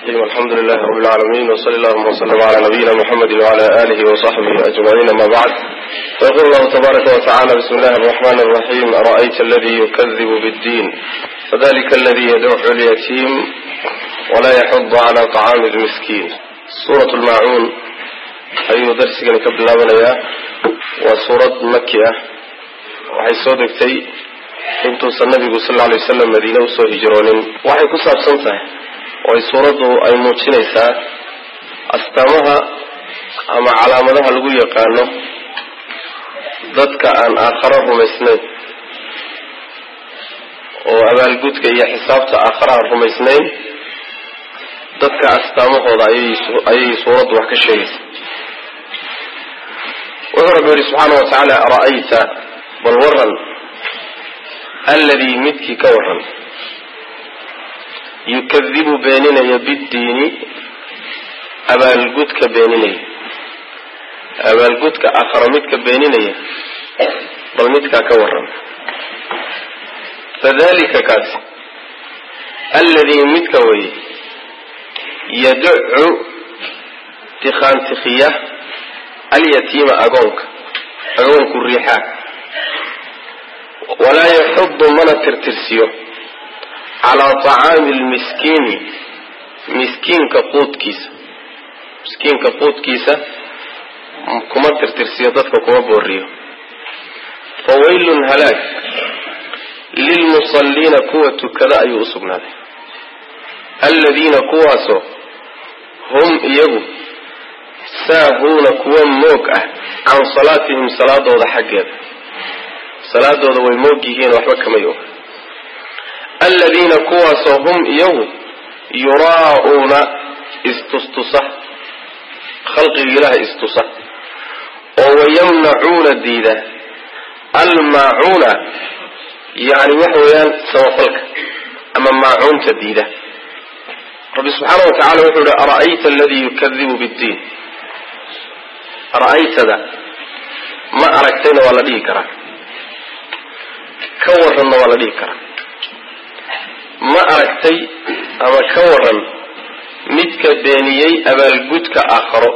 الرحيم الحمد لله رب العالمين وصلى اللهم وسلم على نبينا محمد وعلى آله وصحبه أجمعين ما بعد فيقول الله تبارك وتعالى بسم الله الرحمن الرحيم أرأيت الذي يكذب بالدين فذلك الذي يدعو اليتيم ولا يحض على طعام المسكين سورة الماعون أي درس كان قبل الله وسورة مكية waxay soo degtay intuusan nabigu sal alay wasalam madiine usoo hijroonin waxay ku saabsan tahay oo ay suuraddu ay muujinaysaa astaamaha ama calaamadaha lagu yaqaano dadka aan aakharo rumaysnayn oo abaalgudka iyo xisaabta aakhare aan rumaysnayn dadka astaamahooda ayay suuraddu wax ka sheegaysa wuxuu rabbi yihi subxaana wa tacaala ara'ayta bal waran alladii midkii ka waran yukadibu beeninaya biddiini abaalgudka beeninaya abaalgudka aakharo midka beeninaya bal midkaa ka waran fadalika kaasi alladii midka weye yaducu tikhaantikhiya alyatiima agoonka agoonku riixaa walaa yaxudu mana tirtirsiyo calaa tacaami lmiskiini miskiinka quudkiisa miskiinka quudkiisa kuma tirtirsiyo dadka kuma booriyo fawaylun halaag lilmusalliina kuwa tukada ayuu usugnaaday alladiina kuwaasoo hum iyagu saahuuna kuwa moog ah can salaatihim salaadooda xaggeeda salaadooda way moog yihiin waxba kamay og alladiina kuwaasoo hum iyagu yuraa'uuna istustusa khalqiga ilaha istusa oo wayamnacuuna diida almaacuuna yani waxa weeyaan samafalka ama maacuunta diida rabbi subxaana wa tacala wuxuu yihi ara'ayta aladii yukadibu biddiin ara'aytada ma aragtayna waa la dhihi karaa ka waranna waa la dhihi karaa ma aragtay ama ka waran midka beeniyey abaalgudka aakharo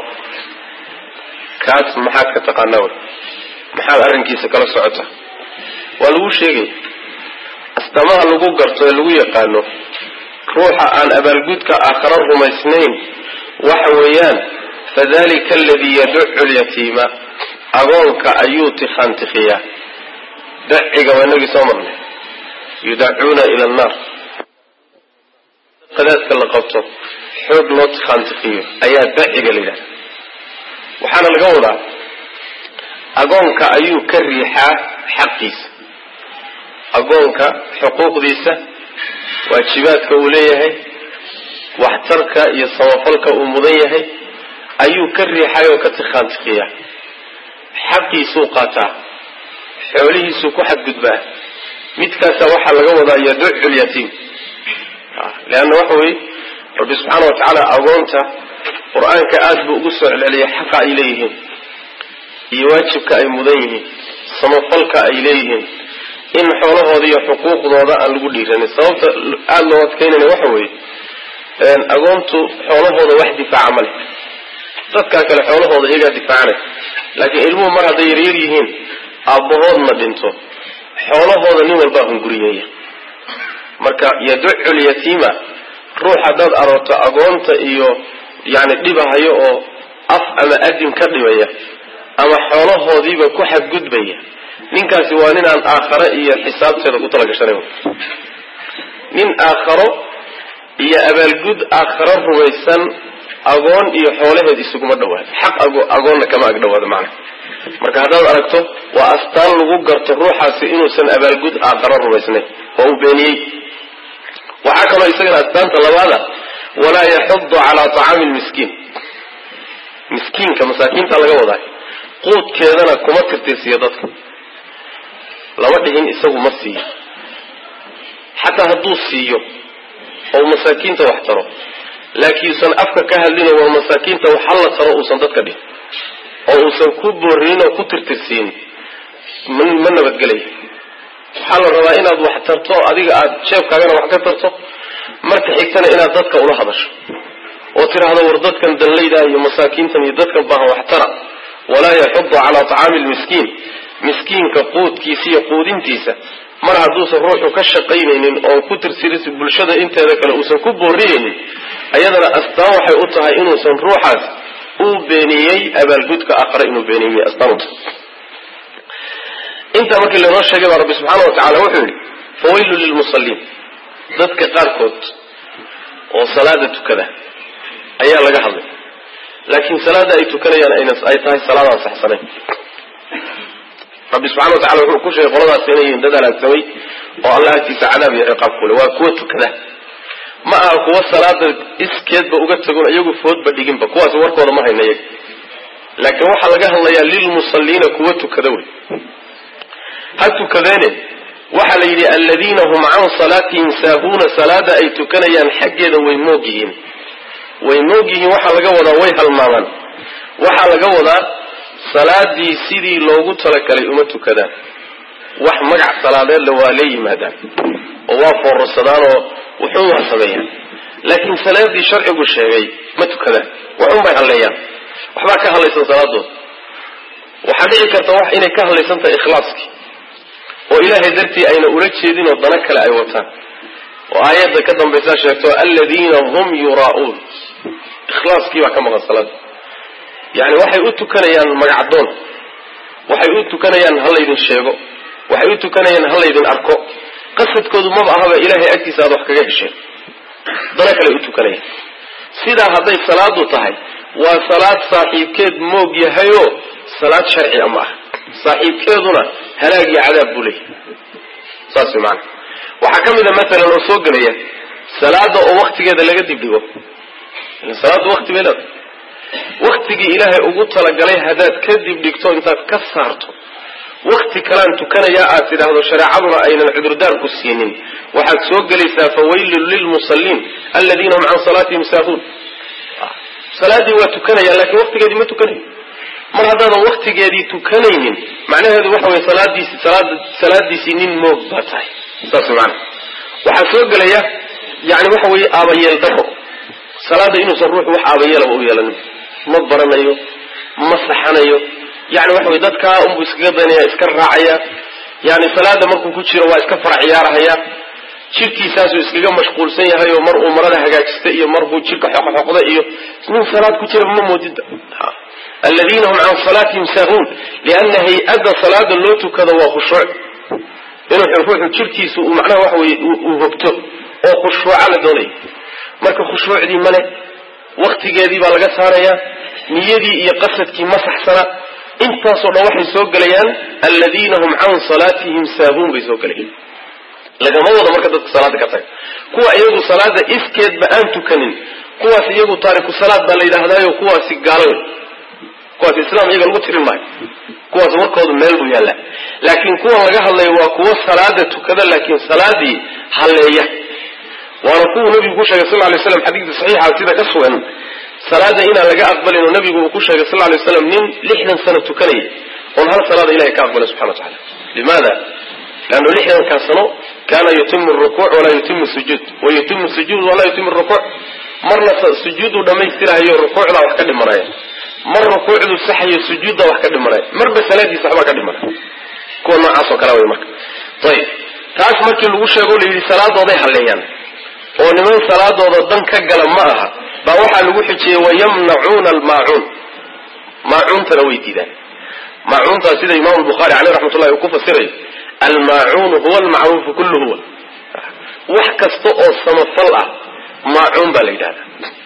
kaas maxaad ka taqaanaa wey maxaad arrinkiisa kala socota waa lagu sheegay astaamaha lagu garto ee lagu yaqaano ruuxa aan abaalgudka aakharo rumaysnayn waxa weeyaan fadalika aladii yaducu lyatiima agoonka ayuu tikhaantikhiyaa daciga waa inagii soo marnay yudacuuna ila annaar qadaadka la qabto xoog loo tikhaantikiyo ayaa daciga la yidhahda waxaana laga wadaa agoonka ayuu ka riixaa xaqiisa agoonka xuquuqdiisa waajibaadka uu leeyahay waxtarka iyo samafalka uu mudan yahay ayuu ka riixay oo ka tikhaantikiyaa xaqiisuu qaataa xoolihiisuu ku xadgudbaa midkaasa waxaa laga wadaa yaducu lyatiim leanna waxa weye rabbi subxaana wa tacaala agoonta qur-aanka aada buu ugu soo celceliyay xaqa ay leeyihiin iyo waajibka ay mudan yihiin samafalka ay leeyihiin in xoolahooda iyo xuquuqdooda aan lagu dhiiranin sababta aada loo adkaynayna waxa weeye agoontu xoolahooda wax difaaca ma leh dadkaa kale xoolahooda iyagaa difaacanay laakiin ilmuhu mar hadday yaryar yihiin aabbahoodna dhinto xoolahooda nin walbaa hunguriyeeya marka yaducu lyatiima ruux haddaad aroorto agoonta iyo yani dhibahayo oo af ama adin ka dhibaya ama xoolahoodiiba ku xadgudbaya ninkaasi waa nin aan aakhare iyo xisaabteeda ku talagashanay nin aakharo iyo abaalgud aakharo rumaysan agoon iyo xoolaheed isuguma dhawaado xaq agoonna kama ag dhawaado macna marka haddaad aragto waa astaan lagu garto ruuxaasi inuusan abaalgud aakharo rumaysnayn oo uu beeniyey waxaa kaloo isagana astaanta labaada walaa yaxudu calaa tacaami lmiskiin miskiinka masaakiinta laga wadaa quudkeedana kuma tirtirsiyo dadka lama dhihin isagu ma siiyo xataa hadduu siiyo oo masaakiinta wax taro laakiinsan afka ka hadlino waa masaakiinta wax halla taro uusan dadka dhihin oo uusan ku boorinin oo ku tirtirsiin ma nabadgelaya waxaa la rabaa inaad wax tarto adiga aad jeebkaagana wax ka tarto marka xigtana inaad dadka ula hadasho oo tidhaahdo war dadkan danlayda iyo masaakiintan iyo dadkan baahan waxtara walaa yaxudu calaa tacaami lmiskiin miskiinka quudkiisa iyo quudintiisa mar hadduusan ruuxu ka shaqaynaynin oo ku tirtiris bulshada inteeda kale uusan ku booriyaynin ayadana astaan waxay u tahay inuusan ruuxaas uu beeniyey abaalgudka aqra inuu beeniyey astaan u tahay intaa markii lainoo sheegay baa rabbi subxaana wa tacala wuxuu yidhi fawaylu lilmusalliin dadka qaarkood oo salaada tukada ayaa laga hadlay laakiin salaada ay tukanayaan ay tahay salaadaan saxsanayn rabbi subxana wa tacala wuxuu ku sheegay qoladaas inay yihiin dad halaagsamay oo allah agtiisa cadaab iyo ciqaab kule waa kuwa tukada ma aha kuwa salaada iskeedba uga tagon iyagu foodba dhiginba kuwaas warkooda ma hayna iyaga laakiin waxaa laga hadlayaa lilmusalliina kuwa tukada wey ha tukadeene waxaa la yidhi aladiina hum can salaatihim saahuuna salaada ay tukanayaan xaggeeda way moog yihiin way moog yihiin waxaa laga wadaa way halmaamaan waxaa laga wadaa salaadii sidii loogu talagalay uma tukadaan wax magac salaadeedle waa lee yimaadaan oo waa foorarsadaan oo wuxuun waa sameeyaan laakiin salaadii sharcigu sheegay ma tukadaan waxun bay halleeyaan waxbaa ka hadlaysan salaadooda waxaa dhici karta wax inay ka hadlaysan tahay ikhlaaskii oo ilaahay dartii ayna ula jeedin oo dana kale ay wataan oo aayadda ka dambaysaa sheegto aladiina hum yuraa'uun ikhlaaskii baa ka maqan salaada yani waxay u tukanayaan magacdoon waxay u tukanayaan ha laydin sheego waxay u tukanayaan ha laydin arko qasadkoodu maba ahaba ilaahay agtiisa aad wax kaga hesheen dana kale u tukanayaan sidaa hadday salaadu tahay waa salaad saaxiibkeed moog yahayoo salaad sharci ama ah saaxiibkeeduna halaag iyo cadaab buu leeyahay saas way maana waxaa ka mid a maalan oo soo gelaya salaada oo waktigeeda laga dibdhigo salaaddu wakti bay leedahay waktigii ilaahay ugu talagalay haddaad ka dibdhigto intaad ka saarto wakti kalaan tukanayaa aad tidhaahdo shareecaduna aynan cudurdaar ku siinin waxaad soo gelaysaa fawaylun lilmusalliin aladiina hum can salaatihim saahuun salaadii waa tukanaya laakiin waktigeedii ma tukanayo mar haddaadan waktigeedii tukanaynin macnaheedu waxa weye salaadiisi salaad salaadiisii nin moog baa tahay saas maana waxaa soo gelaya yani waxa weeye aabayeel daro salaada inuusan ruuxu wax aabayeelaba u yeelanin ma baranayo ma saxanayo yani waxa weye dadkaa unbuu iskaga daynaya iska raacaya yani salaada markuu ku jiro waa iska fara ciyaarahaya jirkiisaasuu iskaga mashquulsan yahay oo mar uu marada hagaajista iyo mar buu jirka xoqxoqda iyo nin salaad ku jira ma moodida aladiina hum can salaatihim saahuun liana hay-adda salaada loo tukado waa khushuuc inuu ruuxu jirkiisu uu macnaha waxa weye uu hogto oo khushuuca la doonaya marka khushuucdii male waktigeedii baa laga saarayaa niyadii iyo qasadkii ma saxsana intaasoo dhan waxay soo gelayaan aladiina hum can salaatihim saahuun bay soo gelayaan lagama wado marka dadka salaada ka taga kuwa iyagu salaada iskeedba aan tukanin kuwaas iyagu taariku salaad baa la yidhahdaayo kuwaasi gaalo wey kuwaas islaam iyaga lagu tirin maayo kuwaas warkoodu meel buu yaallaa laakiin kuwan laga hadlayo waa kuwo salaada tukada laakiin salaadii halleeya waana kuwuu nabigu ku sheegay sal lay slam xadiidka saxiixa sida ka sugan salaada inaan laga aqbalin oo nabigu uu ku sheegay sal lay slam nin lixdan sano tukanaya oon hal salaada ilahay ka aqbalay subxana wa tacala limaada leannu lixdankaa sano kaana yutimu rukuuc walaa yutimu sujuud wa yutimu sujuud walaa yutimu rukuuc marna sujuuduu dhammaystirahayo rukuucdaa wax ka dhimanaya mar rukuucduu saxayo sujuuddaa wax ka dhimanaya marba salaadiisa waxbaa ka dhimanaya kuwa noocaasoo kale way marka ayib taas markii lagu sheego la yidhi salaadooday halleeyaan oo niman salaadooda dan ka gala ma aha baa waxaa lagu xijiyey wayamnacuuna almaacuun maacuuntana way diidaan maacuuntaa sida imaamu bukhaari caleyh raxmatullahi uu ku fasirayo almaacuunu huwa almacruufu kullu huwa wax kasta oo samafal ah maacuun baa la yidhahdaa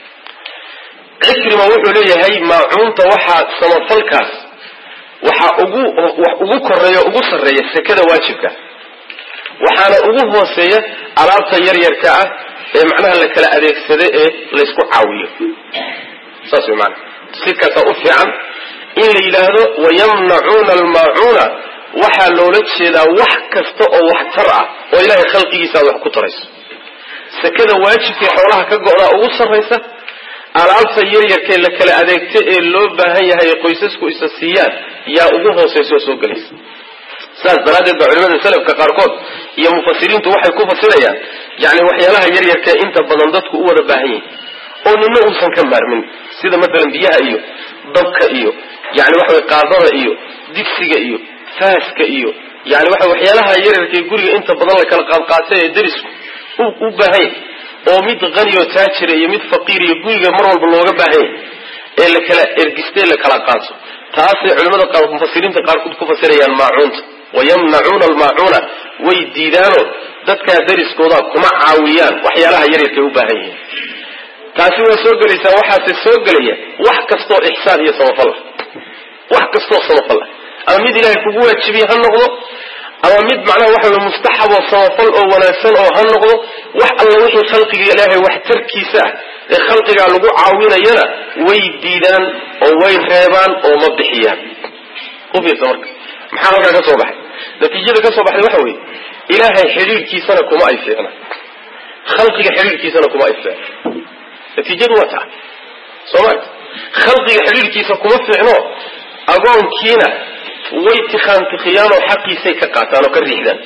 cikrima wuxuu leeyahay maacuunta waxaa samafalkaas waxaa ugu wax ugu koreeya ugu sarreeya sekada waajibka waxaana ugu hooseeya alaabta yaryarka ah ee macnaha la kala adeegsada ee laysku caawiyo saas way maana sikaasaa u fiican in la yidhaahdo wayamnacuuna almaacuuna waxaa loola jeedaa wax kasta oo waxtar ah oo ilaahay khalqigiisa aad wax ku tarayso sekada waajibkii xoolaha ka go-daa ugu sarraysa alaabta yaryarkee la kala adeegta ee loo baahan yahay ee qoysasku isa siiyaan yaa ugu hoosaysa oo soo gelaysa saas daraaddeed baa culimada selafka qaarkood iyo mufasiriintu waxay ku fasirayaan yani waxyaalaha yaryarkee inta badan dadku u wada baahan yihin oo nina uusan ka maarmin sida maalan biyaha iyo dabka iyo yani waxa way qaadada iyo digsiga iyo faaska iyo yani waxa waxyaalaha yararka guriga inta badan la kala qaadqaatay ee darisku u baahanya oo mid qaniyo taajira iyo mid faqiir iyo guriga mar walba looga baahanya ee la kala ergistay la kala qaato taasay culimada qaar mufasiriinta qaarkood ku fasirayaan maacuunta wayamnacuuna almaacuuna way diidaano dadkaa dariskooda kuma caawiyaan waxyaalaha yaryarkay u baahan yihiin taasi waa soo gelaysaa waxaase soo gelaya wax kastoo ixsaan iyo samafal ah wax kastoo samafal ah ama mid ilaahay kugu waajibiye ha noqdo ama mid macnaha waxa wey mustaxab oo samafal oo wanaagsan oo ha noqdo wax alla wixii khalqiga ilaahay waxtarkiisa ah ee khalqigaa lagu caawinayana way diidaan oo way reebaan oo ma bixiyaan u fiirsa marka maxaa halkaa ka soo baxay natiijada ka soo baxday waxa weeye ilaahay xidhiirkiisana kuma ay fiicna khalqiga xidhiirkiisana kuma ay fiicna natiijadu waa taa soo ma khalqiga xidhiirkiisa kuma fiicno agoonkiina way tikhaantikhiyaan oo xaqiisay ka qaataan oo ka riixdaan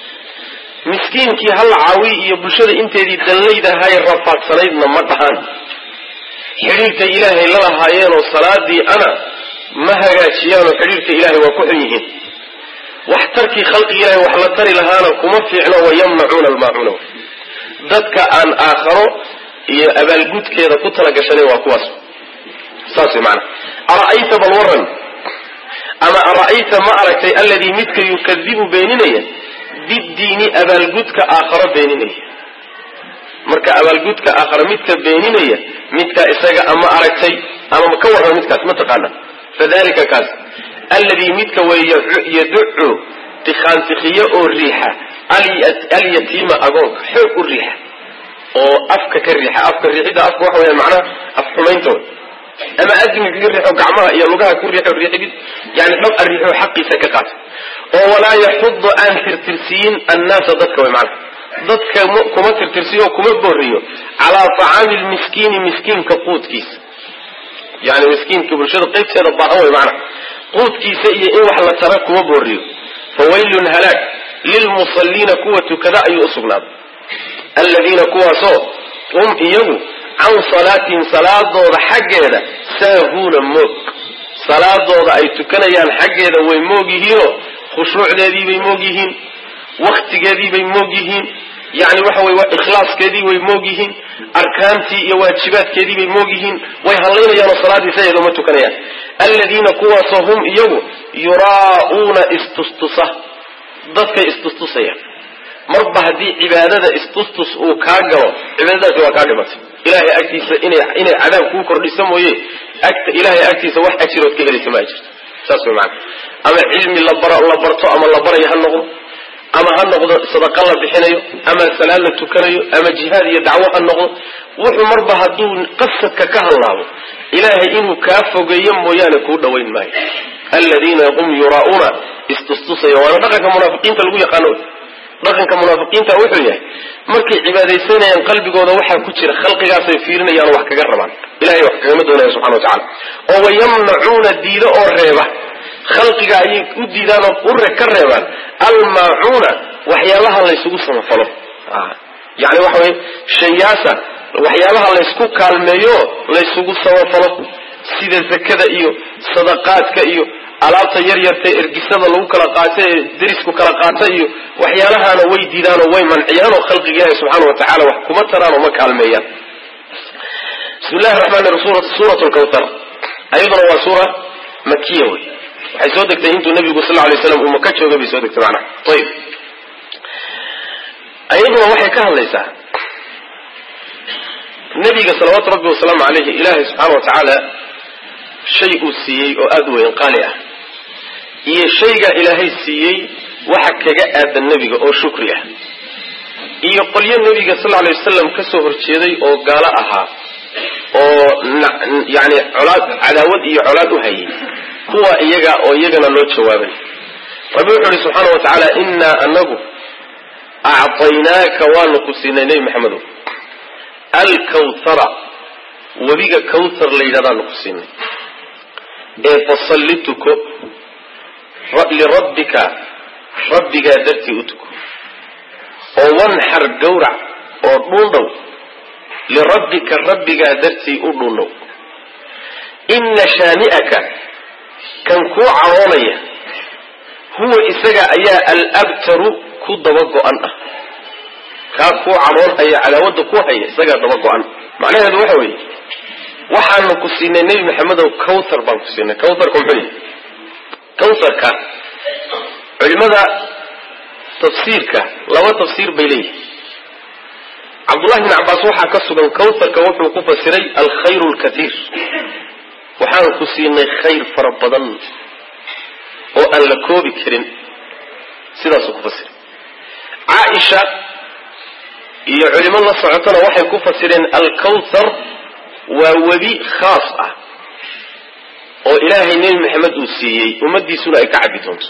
miskiinkii halla caawi iyo bulshada inteedii danlaydahay rafaadsanaydna ma dhahaan xidhiirkay ilaahay la lahaayeenoo salaadii ana ma hagaajiyaanoo xidhiirka ilaahay waa ku xun yihiin wax tarkii khalqigi ilahay wax la tari lahaana kuma fiicno wayamnacuuna almaacuuna dadka aan aakharo iyo abaalgudkeeda ku talagashanayn waa kuwaas saas way maanaa ara'ayta bal waran ama ara'ayta ma aragtay alladii midka yukadibu beeninaya biddiini abaalgudka aakharo beeninaya marka abaalgudka aakharo midka beeninaya midka isaga ama aragtay ama ka warrama midkaas ma taqaana fadalika kaas alladii midka wey yaducu tikhaantikhiyo oo riixa alyatiima agoonka xoog u riixa oo afka ka riixa afka riixidda afka waxa weya macnaha af xumaynta wey ama admiga kaga riixo gacmaha iyo lugaha ku riixo riixigid yani xog a riixo xaqiisa ka qaata oo walaa yaxudu aan tirtirsiyin annaasa dadka way macnaha dadka kuma tirtirsiyo kuma booriyo calaa tacaami lmiskiini miskiinka quudkiisa yani miskiinka bulshada qaybteeda baahan way macnaha quudkiisa iyo in wax la tara kuma booriyo fawaylun halaag lilmusalliina kuwa tukada ayuu usugnaaday aladiina kuwaasoo hum iyagu can salaatihim salaadooda xaggeeda saahuuna moog salaadooda ay tukanayaan xaggeeda way moog yihiinoo khushuucdeedii bay moog yihiin waktigeedii bay moog yihiin yani waxa wey ikhlaaskeedii way moog yihiin arkaantii iyo waajibaadkeedii bay moog yihiin way hadlaynayaanoo salaaddii saeed uma tukanayaan aladiina kuwaasoo hum iyagu yuraa'uuna istustusa dadkay istustusayaan marba haddii cibaadada istustus uu kaa galo cibaadadaasi waa kaa dhimatay ilahay agtiisa inay inay cadaab kuu kordhisa mooye agta ilahay agtiisa wax ajirood ka helaysa ma jirto saas way maana ama cilmi labara la barto ama la barayo ha noqdo ama ha noqdo sadaqa la bixinayo ama salaad la tukanayo ama jihaad iyo dacwo ha noqdo wuxuu marba hadduu qasadka ka hadlaabo ilaahay inuu kaa fogeeyo mooyaane kuu dhawayn maayo aladiina hum yuraa'uuna istustusaya waana dhaqanka munaafiqiinta lagu yaqaano dhaqanka munaafiqiinta wuxuu yahay markay cibaadaysanayaan qalbigooda waxaa ku jira khalqigaasay fiirinayaan wax kaga rabaan ilahay wax kagama doonaya subxana wa tacala oo wayamnacuuna diido oo reeba khalqiga ayay u diidaan oo ure ka reebaan almaacuuna waxyaabaha laysugu samafalo yani waxa weye shayaasa waxyaabaha laysku kaalmeeyo laysugu samafalo sida zakada iyo sadaqaadka iyo alaabta yar yarta ergisada lagu kala qaato ee derisku kala qaata iyo waxyaalahaana way diidaanoo way manciyaan oo khalqiga ilaahi subxaana wa tacala wax kuma taraan oo ma kaalmeeyaan bismi llahi raxmaan rahiim suurat lkawthar ayaduna waa suura makiya wey waxay soo degtay intuu nabigu sal lla alay slam uu maka joogay bay soo degtay macnaha ayib ayaduna waxay ka hadlaysaa nabiga salawaatu rabbi wasalaamu caleyhi ilaahay subxaana wa tacaala shay uu siiyey oo aada u weyn qaali ah iyo shaygaa ilaahay siiyey waxa kaga aadan nebiga oo shukri ah iyo qolyo nebiga sal alay wasalam ka soo horjeeday oo gaalo ahaa oo yani colaad cadaawad iyo colaad u hayay kuwa iyaga oo iyagana loo jawaabay rabbi wuxu uhi subxaana wa tacaala innaa anagu acطaynaaka waanu ku siinay nebi maxamedow alkawthara webiga kawthar la yidhahdaanu ku siinay ee fasalli tuko lirabbika rabbigaa dartii u tuko oo wanxar gawrac oo dhuundhow lirabbika rabbigaa dartii u dhunnow ina shaani'aka kan kuu caroonaya huwa isaga ayaa alabtaru ku daba go-an ah kaa kuu caroonhaya cadaawada ku haya isagaa daba go-an macnaheedu waxa weeye waxaanu ku siinay nebi maxamedow cawthar baan ku siinay cawtharka muxuu yihi cawtharka culimada tafsiirka laba tafsiir bay leeyihin cabdullahi bn cabbaas waxaa ka sugan cawtharka wuxuu ku fasiray alkhayru lkatiir waxaanu ku siinay khayr fara badan oo aan la koobi karin sidaasuu ku fasiray caaisha iyo culimo la socotona waxay ku fasireen alkawthar waa webi khaas ah oo ilaahay nebi maxamed uu siiyey ummadiisuna ay ka cabbi doonto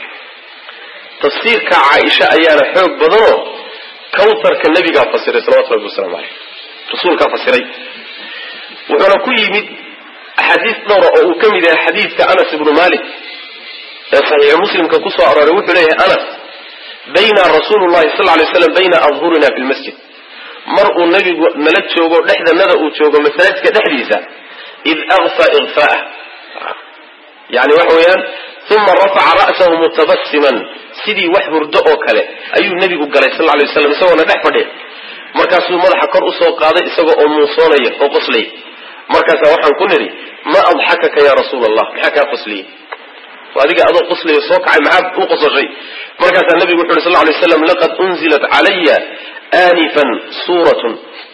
tafsiirka caaisha ayaana xoog badanoo kawtharka nebigaa fasiray salawatu rabbi wasalaamu caleyh rasuulkaa fasiray wuxuuna ku yimid axaadiis dhowra oo uu ka mid yahay xadiidka anas ibnu malik ee saxiixu muslimka ku soo arooray wuxuu leeyahay anas bayna rasuulu llahi sal lay slam bayna adhurina fi lmasjid mar uu nebigu nala joogo dhexdanada uu joogo masaajidka dhexdiisa id akfa ikfaah yani waxa weeyaan uma rafaca ra'sahu mutabasiman sidii wax hurdo oo kale ayuu nebigu galay sal lay waslam isagoona dhex fadhiya markaasuu madaxa kor usoo qaaday isagoo oo muusoonaya oo qoslaya markaasaa waxaan ku nidhi ma adxakaka ya rasuula allah maxaa kaa qosliyey adiga adoo qoslaya soo kacay maxaad u qososhay markaasaa nabigu wuxu uhi sal lay slam laqad unzilat calaya aanifan suuratun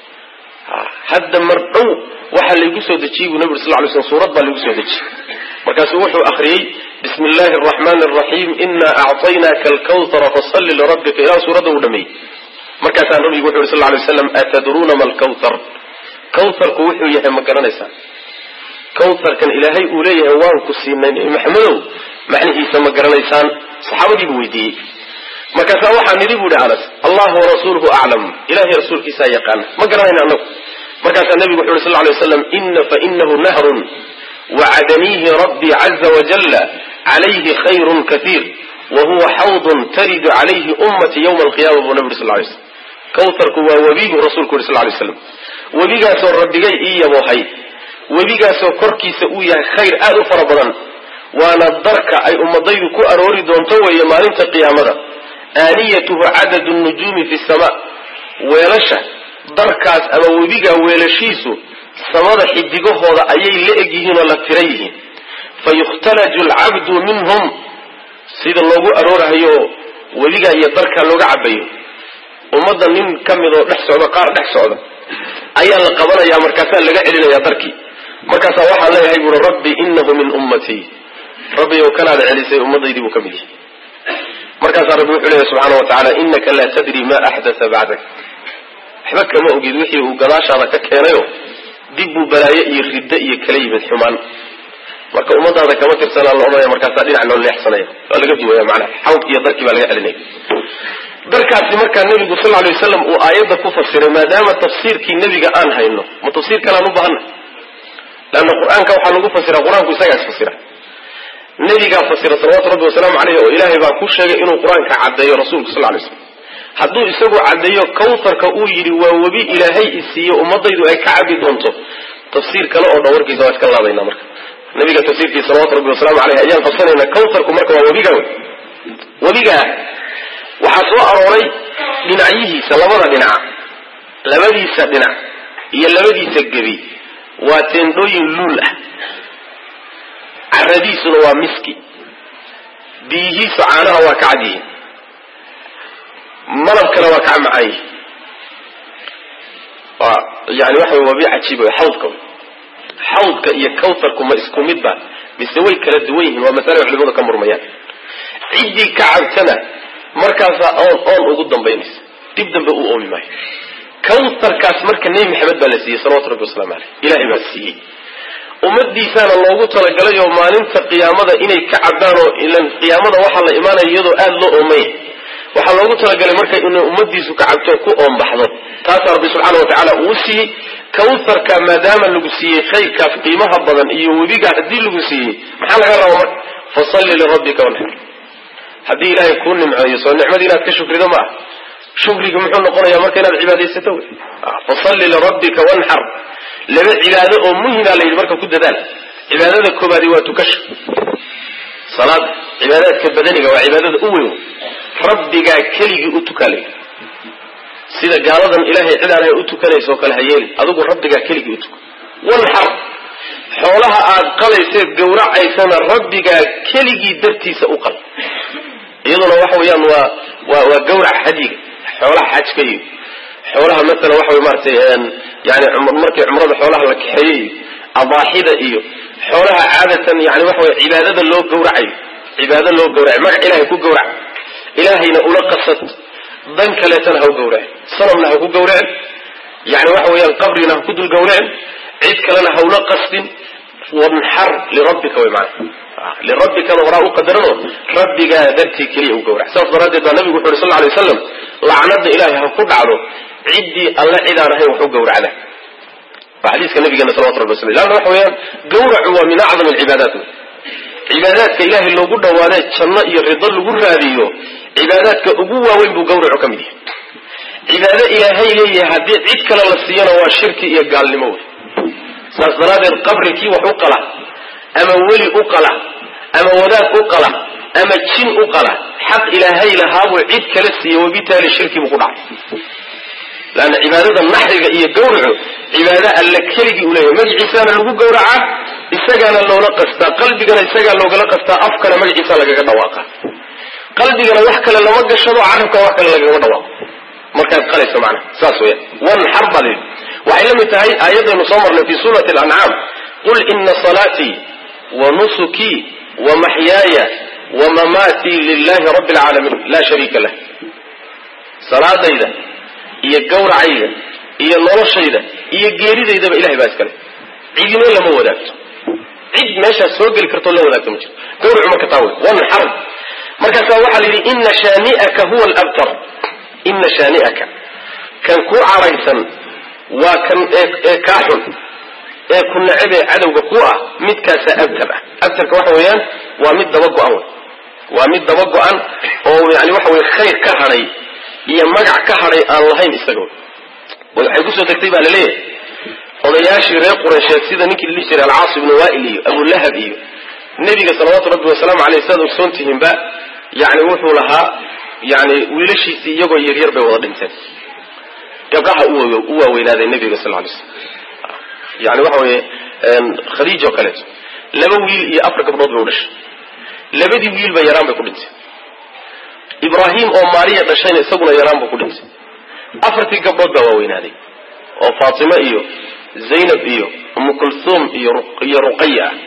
hadda mar dhow waxaa laygu soo dejiyey buu nabi uri sal lay slam suurad baa laygu soo dejiyey markaasuu wuxuu akhriyey bismi illahi araxmani araxiim ina acطaynaaka alkawtara fasalli lirabbika ilaa suuradda uu dhameeyey markaasaa nabigu wuxu yuri sal lay waslam atadruuna ma alkawthar kawtharku wuxuu yahay ma garanaysaa kawtharkan ilaahay uu leeyahay waan ku siinay nebi maxamedow macnihiisa ma garanaysaan saxaabadiibuu weydiiyey markaasaa waxaa nidhi bu ihi anas allahu warasuuluhu aclam ilahay rasuulkiisaa yaqaana ma garanayna anagu markaasaa nebigu wuxu yhi sal lay waslam ina fainahu nahrun wacadaniihi rabbii caza wajalla calayhi khayrun kaiir wa huwa xawdun taridu calayhi ummati ywma alqiyama buu nabi uri sal lay slam kawtharku waa webi buu rasuulku yuri sal lay slam webigaasoo rabbigay ii yaboohay webigaasoo korkiisa uu yahay khayr aad u fara badan waana darka ay ummadaydu ku aroori doonto weeye maalinta qiyaamada aaniyatuhu cadadu nujuumi fi sama weelasha darkaas ama webiga weelashiisu samada xidigahooda ayay la eg yihiin oo la tira yihiin fa yukhtalaju alcabdu minhum sida loogu aroorahayo webiga iyo darka looga cabayo ummadda nin ka mid oo dhex socda qaar dhex socda ayaa la qabanaya markaasaa laga celinaya darkii markaasaa waxaan leeyahay buui rabbi inahu min ummatii rabbi ow kanaada celisay ummadaydii buu ka mid yahay markaasaa rabbi wuxuu leeyahy subxaana wa tacaala inaka laa tadri ma axdatha bacdak waxba kama ogid wixii uu gadaashaada ka keenayo dib buu balaaye iyo riddo iyo kala yimid xumaan marka ummadaada kama tirsanaa la odhanaya markaasaa dhinac loo leexsanaya waa laga duwaya macnaha xawd iyo darkii baa laga celinaya darkaasi markaa nebigu sal lay waslam uu aayadda ku fasiray maadaama tafsiirkii nebiga aan hayno ma tafsiir kalaan u baahana leanna qur-aanka waxaa lagu fasira qur-aanku isagaa isfasira nebigaa fasira salawatu rabbi wasalaamu caleyh oo ilaahay baa ku sheegay inuu qur-aanka caddeeyo rasuulku sal lay slam hadduu isagu caddeeyo kawtharka uu yidhi waa webi ilaahay isiiyo ummadaydu ay ka cabi doonto tafsiir kale oo dhan warkiisa waa iska laabayna marka nabiga tafsiirkiisa salawatu rabbi wasalaamu caleyh ayaan qabsanayna kawtharku marka waa webiga wey webigaa waxaa soo arooray dhinacyihiisa labada dhinac labadiisa dhinac iyo labadiisa gebi waa teendhooyin luul ah caradiisuna waa miski biyihiisu caanaha waa ka cad yihiin malabkana waa ka macaan yihin waa yani waxa way waa bi cajiiba wey xawdka wey xawdka iyo kawtarku ma isku mid ba mise way kala duwan yihiin waa masale culimadu ka murmayaan ciddii ka cabtana markaasaa oon oon ugu dambaynaysa dib dambe u oomi maayo kawtarkaas marka nebi maxamed baa la siiyey salawatu rabbi waslamu caleyh ilahay baa siiyey ummadiisaana loogu talagalay oo maalinta qiyaamada inay ka cabdaan oo ilan qiyaamada waxaa la imaanaya iyadoo aada loo oomaya waxaa loogu talagalay marka inay ummadiisu ka cabto ku oombaxdo taasaa rabbi subxaana wa tacaala uu siiyey kawtarka maadaama lagu siiyey khayrkaas qiimaha badan iyo webiga haddii lagu siiyey maxaa laga raba marka fasalli lirabbika wanxar haddii ilaahay kuu nimceeyo soo nicmadii inaad ka shukrido ma ah shukriga muxuu noqonaya marka inaad cibaadaysato wey fasalli lirabbika wanxar laba cibaado oo muhima la yidhi marka ku dadaal cibaadada koobaadi waa tukasha salaada cibaadaadka badaniga waa cibaadada u weyn rabbigaa keligii u tukaa layidhi sida gaaladan ilaahay cid aan ahay u tukanayso kale ha yeelin adigu rabbigaa keligii u tuka wanxar xoolaha aad qalayseed gawracaysana rabbigaa keligii dartiisa u qal iyaduna waxa weeyaan waa waa waa gawrac hadiga xoolaha xajka iyo xoolaha masalan waxa way maaragtay yani markii cumrada xoolaha la kaxeeyey iyo adaaxida iyo xoolaha caadatan yani waxa wey cibaadada loo gawracayo cibaado loo gawracayo magac ilahay ku gawrac ilaahayna ula qasad dan kaleetana ha u gawracin sanamna ha ku gawracin yani waxa weeyaan qabrina ha ku dul gawracin cid kalena ha ula qasdin wanxar lirabbika way macana lirabbikana horaa u qadarano rabbigaa dartii keliya u gawrac saas daraaddeed baa nabigu wuxu uhi sal ly waslam lacnada ilaahay ha ku dhacdo ciddii alle cidaan ahayn wax u gawracda waa xadiiska nabigeena salawatu rabbi waslam lanna waxa weeyaan gawracu waa min acdam alcibaadaat wey cibaadaadka ilaahay loogu dhawaadee janno iyo rido lagu raadiyo cibaadaadka ugu waaweyn buu gawracu ka mid yahay cibaado ilaahay leeyahay haddii cid kale la siiyana waa shirki iyo gaalnimo wey saas daraaddeed qabri kii wax u qala ama weli u qala ama wadaad u qala ama jin u qala xaq ilaahay lahaabuu cid kala siiye wabitaali shirki buu ku dhacay leanna cibaadada naxriga iyo gawracu cibaado alle keligii u leeyahay magaciisaana lagu gawracaa isagaana loola qastaa qalbigana isagaa loogala qastaa afkana magaciisa lagaga dhawaaqa qalbigana wax kale lama gashado carabkana wax kale lagagama dhawaaqo markaad qalayso macnaha saas weya wanxar baa layidhi waxay la mid tahay aayadaynu soo marnay fi suurati alancaam qul ina salaatii wa nusukii wa maxyaaya wa mamaatii lilahi rabbi alcaalamiin laa shariika lah salaadayda iyo gawracayda iyo noloshayda iyo geeridaydaba ilahay baa iskale cidino lama wadaagto cid meeshaas soo geli kartoo la wadaagto ma jirto gawracu marka taa wey wanxar markaasaa waxaa la yidhi ina shaani'aka huwa alabtar ina shaani'aka kan kuu caraysan waa kan ee kaa xun ee ku necab ee cadowga ku ah midkaasa abtar ah abtarka waxa weeyaan waa mid daba go-an wey waa mid daba go-an oo yani waxa weye khayr ka hadhay iyo magac ka hadhay aan lahayn isaga waxay kusoo degtay baa laleeyahay odayaashii reer qureysheed sida ninkii la dhihi jiray alcaas ibnu waail iyo abulahab iyo nebiga salawaatu rabbi wasalaamu aleyh sidaad ogsoon tihiinba yani wuxuu lahaa yani wiilashiisii iyagoo yaryar bay wada dhinteen gabdhaha u waaweynaaday nebiga sal lay slam yani waxa weye khadiij oo kaleeto laba wiil iyo afar gabdhood bay u dhashay labadii wiilba yaraan bay ku dhintay ibraahim oo maariya dhashayna isaguna yaraan buu ku dhintay afartii gabdhood baa waaweynaaday oo faatimo iyo zaynab iyo umu kulthum iyo ruqaya ah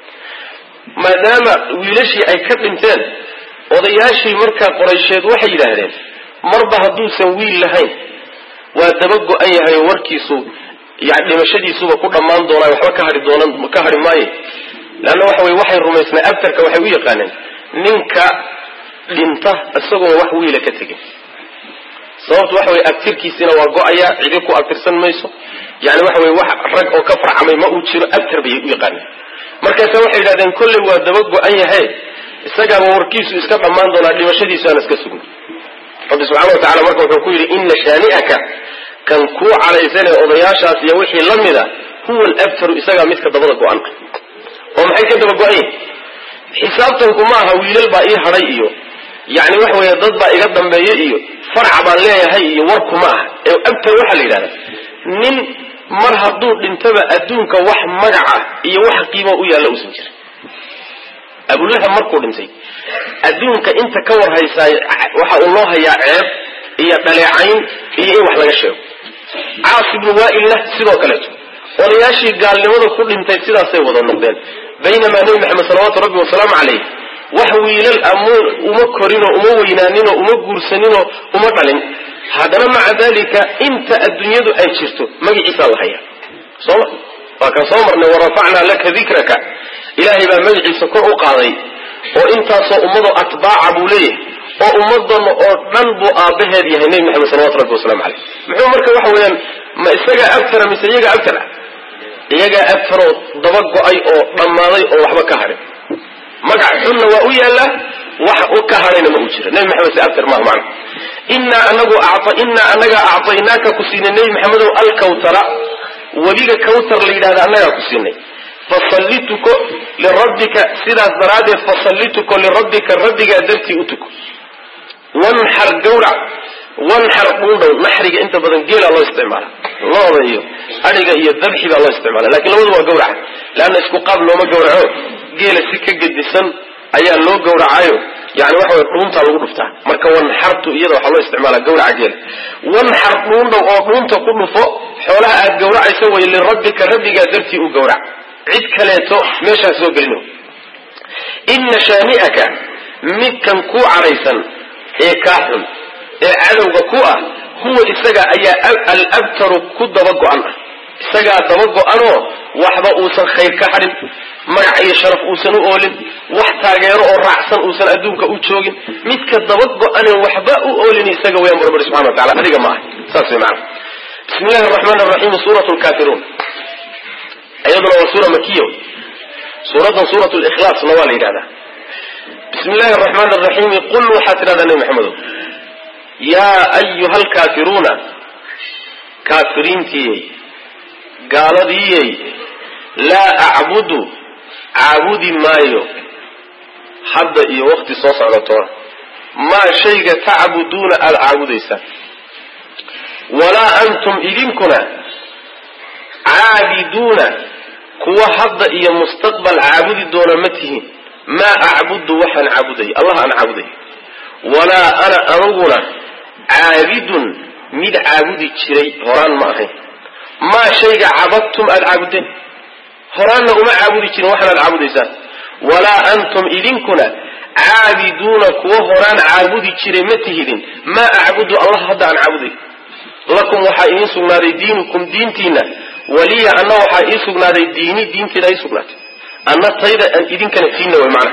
maadaama wiilashii ay ka dhinteen odayaashii markaa qoraysheed waxay yidhaahdeen marba hadduusan wiil lahayn waa daba go-an yahay oo warkiisu yani dhimashadiisuba ku dhammaan doonaa waxba ka hai doona ka hadhi maayo leanna waxa weye waxay rumaysnaa abtarka waxay u yaqaaneen ninka dhinta isagoon wax wiila ka tegin sababtu waxa weye abtirkiisina waa go-aya cidi ku abtirsan mayso yani waxa weye wax rag oo ka farcamay ma uu jiro abtar bay u yaqaaneen markaasa waxay yidhahdeen kolley waa daba go-an yahe isagaaba warkiisu iska dhammaan doonaa dhimashadiisu aan iska sugin rabbi subxana wa tacala marka wuxuu ku yidhi ina shaani'aka kan kuu calaysanee odayaashaas iyo wixii la mida huwa alabtaru isagaa midka dabada go-an oo maxay ka daba go-an yihin xisaabtanku ma aha wiilal baa ii hadhay iyo yani waxa weeye dad baa iga dambeeya iyo farac baan leeyahay iyo warku ma aha ee abtar waxaa la yidhahda nin mar hadduu dhintaba adduunka wax magaca iyo wax qiimo u yaalla uusan jirin abulahab markuu dhintay adduunka inta ka war haysaay waxa uu loo hayaa ceeb iyo dhaleecayn iyo in wax laga sheego caas ibnu waailna sidoo kaleeto odayaashii gaalnimada ku dhintay sidaasay wada noqdeen baynamaa nebi maxamed salawaatu rabbi wasalaamu calayh wax wiilal am uma korinoo uma weynaaninoo uma guursaninoo uma dhalin haddana maca dalika inta adduunyadu ay jirto magaciisaa la hayaa sooma waa kan soo marnay warafacnaa laka dikraka ilaahay baa magaciisa kor u qaaday oo intaasoo ummadoo atbaaca buu leeyahay oo ummadana oo dhan buu aabbaheed yahay nebi maxamed salawatu rabbi wasalaamu caleyh muxuu marka waxa weeyaan ma isagaa abtara mise iyagaa abtar ah iyagaa abtaroo daba go-ay oo dhammaaday oo waxba ka hadhin magac xunna waa u yaallaa wax ka hadhayna ma uu jiro nebi maxamed se abtar maaha macna inaa anagu inaa anaga acطaynaaka ku siinay nebi maxamedow alkawtara webiga kawtar la yidhahda annagaa ku siinay fasalli tuko lirabbika sidaas daraaddeed fasalli tuko lirabbika rabbigaa dartii u tuko wanxar gawrac wanxar dhuundhow naxriga inta badan geelaa loo isticmaala looda iyo adhiga iyo dabxi baa loo isticmaala lakin labadu waa gawraca leanna isku qaab looma gawraco geela si ka gedisan ayaa loo gawracayo yani waxa way dhuuntaa lagu dhuftaa marka wanxartu iyada waxaa loo isticmaala gawraca geela wanxar dhuundhow oo dhuunta ku dhufo xoolaha aad gawracaysa way lirabbika rabbigaa dartii u gawrac cid kaleeto meeshaas soo gelino ina shaani'aka midkan kuu cadhaysan ee kaa xun ee cadowga ku ah huwa isaga ayaa alabtaru ku daba go-an ah isagaa daba go-anoo waxba uusan khayr ka hadhin magac iyo sharaf uusan u oolin wax taageero oo raacsan uusan adduunka u joogin midka daba go-ane waxba u oolin isaga weyaan bu rabbi subxana wa tacala adiga ma ah saas way macana bismi illahi araxmaan araxiim suurat lkaafiruun iyaduna waa suura makiya suuraddan suurat likhlaasna waa la yidhahdaa bismi illahi araxmaan araxiimi qul waxaad tidhahdaa nebi maxamedow yaa ayuha alkaafiruuna kaafiriintiyey gaaladiiyey laa acbudu caabudi maayo hadda iyo wakti soo socdatoona maa shayga tacbuduuna aada caabudaysaan walaa antum idinkuna caabiduuna kuwa hadda iyo mustaqbal caabudi doona ma tihiin maa acbudu waxaan caabudaya allah aan caabudaya walaa ana aniguna caabidun mid caabudi jiray horaan ma ahayn maa shayga cabadtum aada caabudeen horaanna uma caabudi jirin waxaan aad caabudaysaan walaa antum idinkuna caabiduuna kuwa horaan caabudi jiray ma tihidin maa acbudu allah hadda aan caabuday lakum waxaa idiin sugnaaday diinukum diintiina waliya anna waxaa ii sugnaaday diini diinteeda ii sugnaatay anna tayda aan idinkana tiinna way macna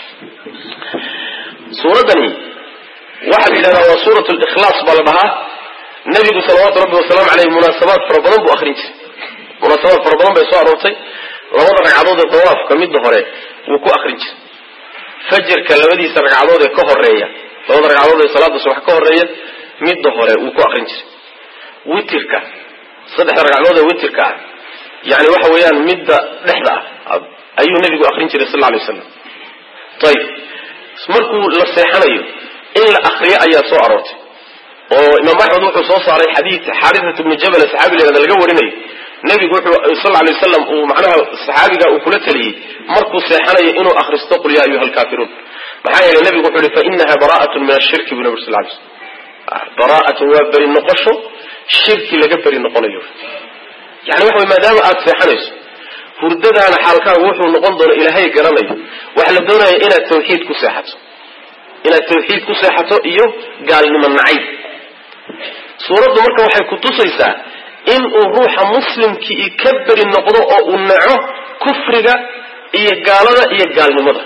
suuraddani waxaa la yidhahdaa waa suurat likhlaas baa la dhahaa nabigu salawaatu rabbi wasalaamu caleyh munaasabaad fara badan buu akrin jiray munaasabaad fara badan bay soo aroortay labada ragcadood ee dawaafka midda hore wuu ku akrin jiray fajarka labadiisa ragcadood ee ka horeeya labada ragcadood ee salaada subax ka horeeya midda hore wuu ku akrin jiray witirka saddexda ragcadood ee witirka ah yani waxa weeyaan midda dhexda ah ayuu nabigu akrin jiray sal alay waslam ayib markuu la seexanayo in la akriyo ayaa soo aroortay oo imaam axmed wuxuu soo saaray xadiid xaariat ibnu jabal saxaabi la yhahda laga warinayo nebigu wuxuu sal lay waslam uu macnaha saxaabiga uu kula taliyey markuu seexanayo inuu akhristo qul ya ayuha alkaafiruun maxaa yeelay nebigu wuxuu yihi fainaha bara'atun min ashirki bu nabig sal lay slm bara'atun waa beri noqosho shirki laga beri noqonayo yani waxa way maadaama aada seexanayso hurdadaana xaalkaagu wuxuu noqon doono ilaahay garanayo waxaa la doonaya inaad tawxiid ku seexato inaad tawxiid ku seexato iyo gaalnimo nacayb suuraddu marka waxay ku tusaysaa in uu ruuxa muslimkii ka beri noqdo oo uu naco kufriga iyo gaalada iyo gaalnimada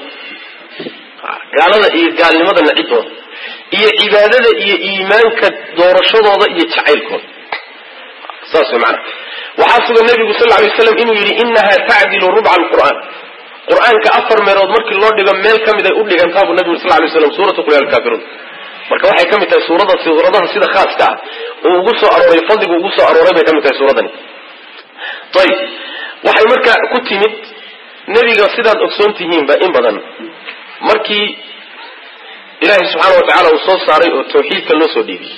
gaalada iyo gaalnimada nacidooda iyo cibaadada iyo iimaanka doorashadooda iyo jacaylkooda saas way macana waxaa sugan nabigu sal ly waslam inuu yidhi inaha tacdilu rubca alqur'aan qur-aanka afar meelood markii loo dhigo meel ka mid ay u dhigantaabu nabigu sal lay slam suuratu qul ya alkaafiruun marka waxay ka mid tahay suurada suuradaha sida khaaska ah uu ugu soo arooray fadligu ugu soo arooray bay ka mid tahay suuradani ayib waxay marka ku timid nebiga sidaad ogsoon tihiinba in badan markii ilaahay subxaana wa tacaala uu soo saaray oo tawxiidka loo soo dhiibiyey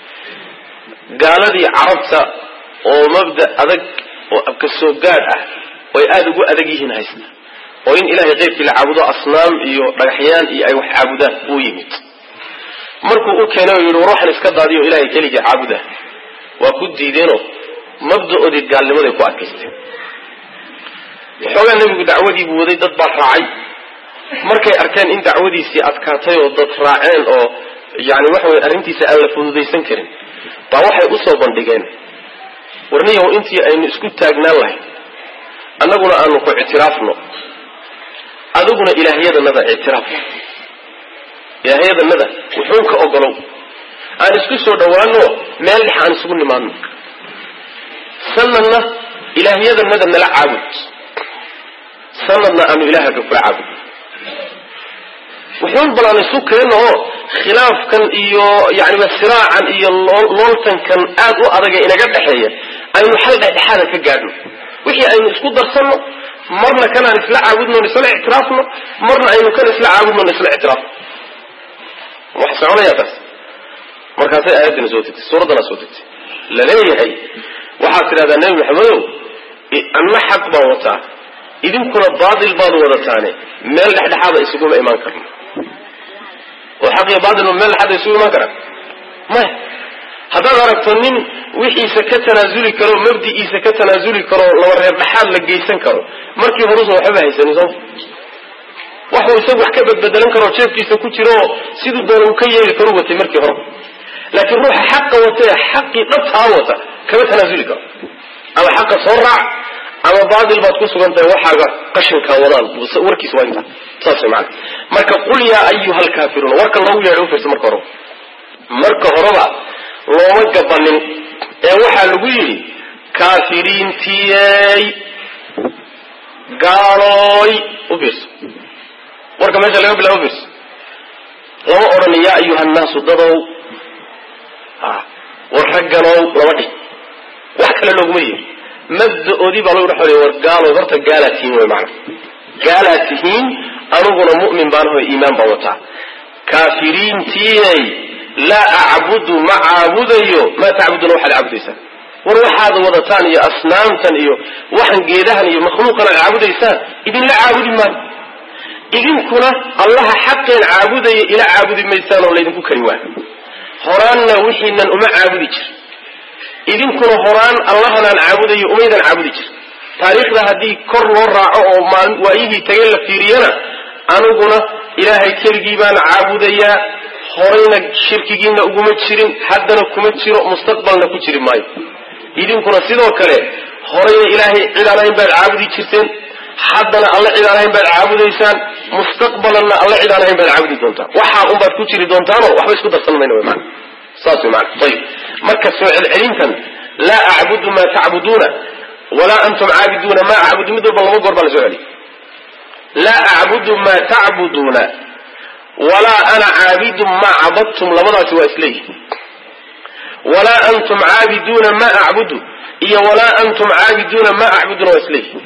gaaladii carabta oo mabda adag oo abka soo gaadh ah oo ay aada ugu adag yihiin haysta oo in ilahay qeybkii la caabudo asnaam iyo dhagaxyaan iyo ay wax caabudaan uu yimid markuu u keenay oo yidhi war waxaan iska daadiyo ilahay keligii caabuda waa ku diideenoo mabda-oodii gaalnimaday ku adkaysteen waxoogaa nebigu dacwadii buu waday dad baa raacay markay arkeen in dacwadiisii adkaatay oo dad raaceen oo yani waxa weye arrintiisa aan la fududaysan karin baa waxay usoo bandhigeen warniyaw intii aynu isku taagnaan lahayn annaguna aanu ku ictiraafno adiguna ilaahyadanada ictiraaf ilaahyadanada wuxuun ka ogolow aan isku soo dhawaano meel dhex aan isugu nimaadno sanadna ilaahyadanada nala caabud sanadna aanu ilaahaga kula caabud wuxuun bal aan isu keenno oo khilaafkan iyo yaniba siraacan iyo looltankan aad u adaga inaga dhexeeya aynu xal dhexdhexaada ka gaadhno wixii aynu isku darsanno marna kanaan isla caabudno isla ictiraafno marna aynu kan isla caabudno isla ictiraafno wax soconaya taas markaasay aayaddina soo degtay suuraddana soo degtay laleeyahay waxaad tidhahdaa nebi maxamedow anna xaq baan wataa idinkuna baatil baad wadataane meel dhexdhexaada isuguma imaan karno oo xaq iyo baatilba meel dhexaada isugu imaan karaan maya haddaad aragto nin wixiisa ka tanaasuli karo mabdi'iisa ka tanaasuli karo laba reer dhexaad la geysan karo markii horusa waxbaba haysanin sooma waxuu isagu wax ka badbedelan karoo jeefkiisa ku jiro siduu doona uu ka yeeli karu watay markii hore laakiin ruuxa xaqa watee xaqii dhabtaa wata kama tanaasuli karo ama xaqa soo raac ama baatil baad ku sugan tahay waxaaga qashinkaa wadaan warkiis waa intaa saas maana marka qul yaa ayuha alkaafiruun warka loogu yeedhay ufirsa marka horeba marka horeba looma gabanin ee waxaa lagu yidhi kaafiriintiyey gaalooy u fiirso warka meesha laga bilaabo fiirso lama odhan yaa ayuha nnaasu dadow war ragganow lama dhih wax kale looguma yeeri mabda-oodii baa lagu dhex war gaalow horta gaalaad tihiin wey maana gaalaad tihiin aniguna mu'min baan aho iimaan baan wataa kaafiriintiyey laa acbudu ma caabudayo maa tacbuduna waxaad caabudaysaan war waxaad wadataan iyo asnaamtan iyo waxan geedahan iyo makhluuqan aad caabudaysaan idinla caabudi maayo idinkuna allaha xaqeen caabudaya ila caabudi maysaan oo laydinku kari waayo horaanna wixiinan uma caabudi jir idinkuna horaan allahanaan caabudayo umaydan caabudi jir taariikhda haddii kor loo raaco oo waayihii tagay la fiiriyana aniguna ilaahay keligii baan caabudayaa horayna shirkigiina uguma jirin haddana kuma jiro mustaqbalna ku jiri maayo idinkuna sidoo kale horayna ilaahay cid aan ahayn baad caabudi jirteen haddana alle cid aan ahayn baad caabudaysaan mustaqbalanna alle cid aan ahayn baad caabudi doontaan waxaa unbaad ku jiri doontaanoo waxba isku darsan mayna wy maana saas wy maana ayib marka soo celcelintan laa acbudu maa tacbuduuna walaa antum caabiduuna maa acbudu mid walba laba goor baa la soo celiy laa acbudu maa tacbuduuna walaa ana caabidun maa cabadtum labadaasi waa isleeyihin walaa antum caabiduuna maa acbudu iyo walaa antum caabiduuna maa acbuduna waa isleeyihin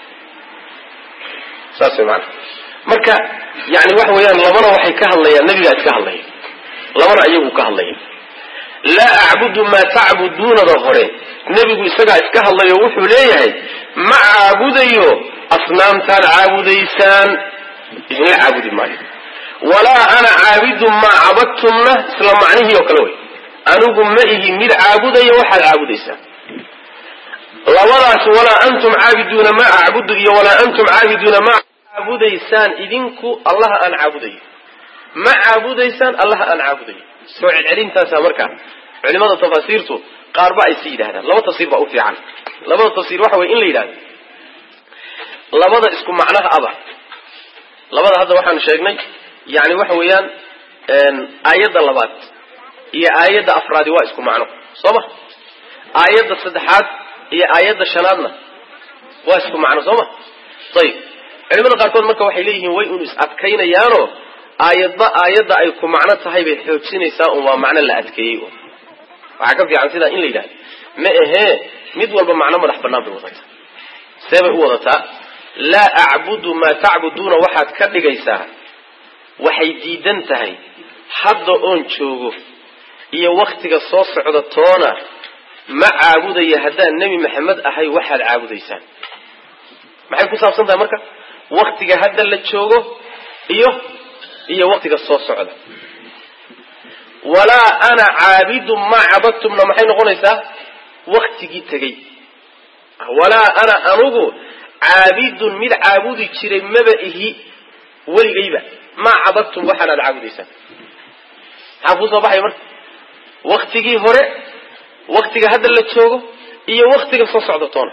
saas way maana marka yani waxa weeyaan labana waxay ka hadlayaan nabigaa iska hadlaya labana iyagu ka hadlaya laa acbudu maa tacbuduunada hore nebigu isagaa iska hadlayo wuxuu leeyahay ma caabudayo asnaamtaad caabudaysaan idinla caabudi maayo walaa ana caabidun maa cabadtumna isla macnihii oo kale wey anigu ma ihi mid caabudaya waxaad caabudaysaan labadaas walaa antum caabiduuna maa acbudu iyo walaa antum caabiduuna maa caabudaysaan idinku allaha aan caabudayo ma caabudaysaan allaha aan caabudayo soo celcelintaasa markaa culimada tafasiirtu qaarba ay si yidhahdaan laba tafsiir baa u fiican labada tafsiir waxa weye in la yidhahdo labada isku macnaha aba labada hadda waxaanu sheegnay yani waxa weeyaan aayadda labaad iyo aayadda afraadi waa isku macno soo ma aayadda saddexaad iyo aayadda shanaadna waa isku macno soo ma ayib culimada qaarkood marka waxay leeyihiin way unu is adkaynayaanoo aayadba aayadda ay ku macno tahay bay xoojinaysaa un waa macno la adkeeyey un waxaa ka fiican sidaa in la yidhahdo ma ahee mid walba macno madax bannaan bay wadataa see bay u wadataa laa acbudu maa tacbuduuna waxaad ka dhigaysaa waxay diidan tahay hadda oon joogo iyo waktiga soo socda toona ma caabudaya haddaan nebi maxamed ahay waxaad caabudaysaan maxay ku saabsan tahay marka waktiga hadda la joogo iyo iyo waktiga soo socda walaa ana caabidun maa cabadtumna maxay noqonaysaa waktigii tegey walaa ana anugu caabidun mid caabudi jiray maba ihi weligayba maa cabadtum waxaanaad caabudaysaan maxaa kuu soo baxaya marka waktigii hore waktiga hadda la joogo iyo waktiga soo socda toona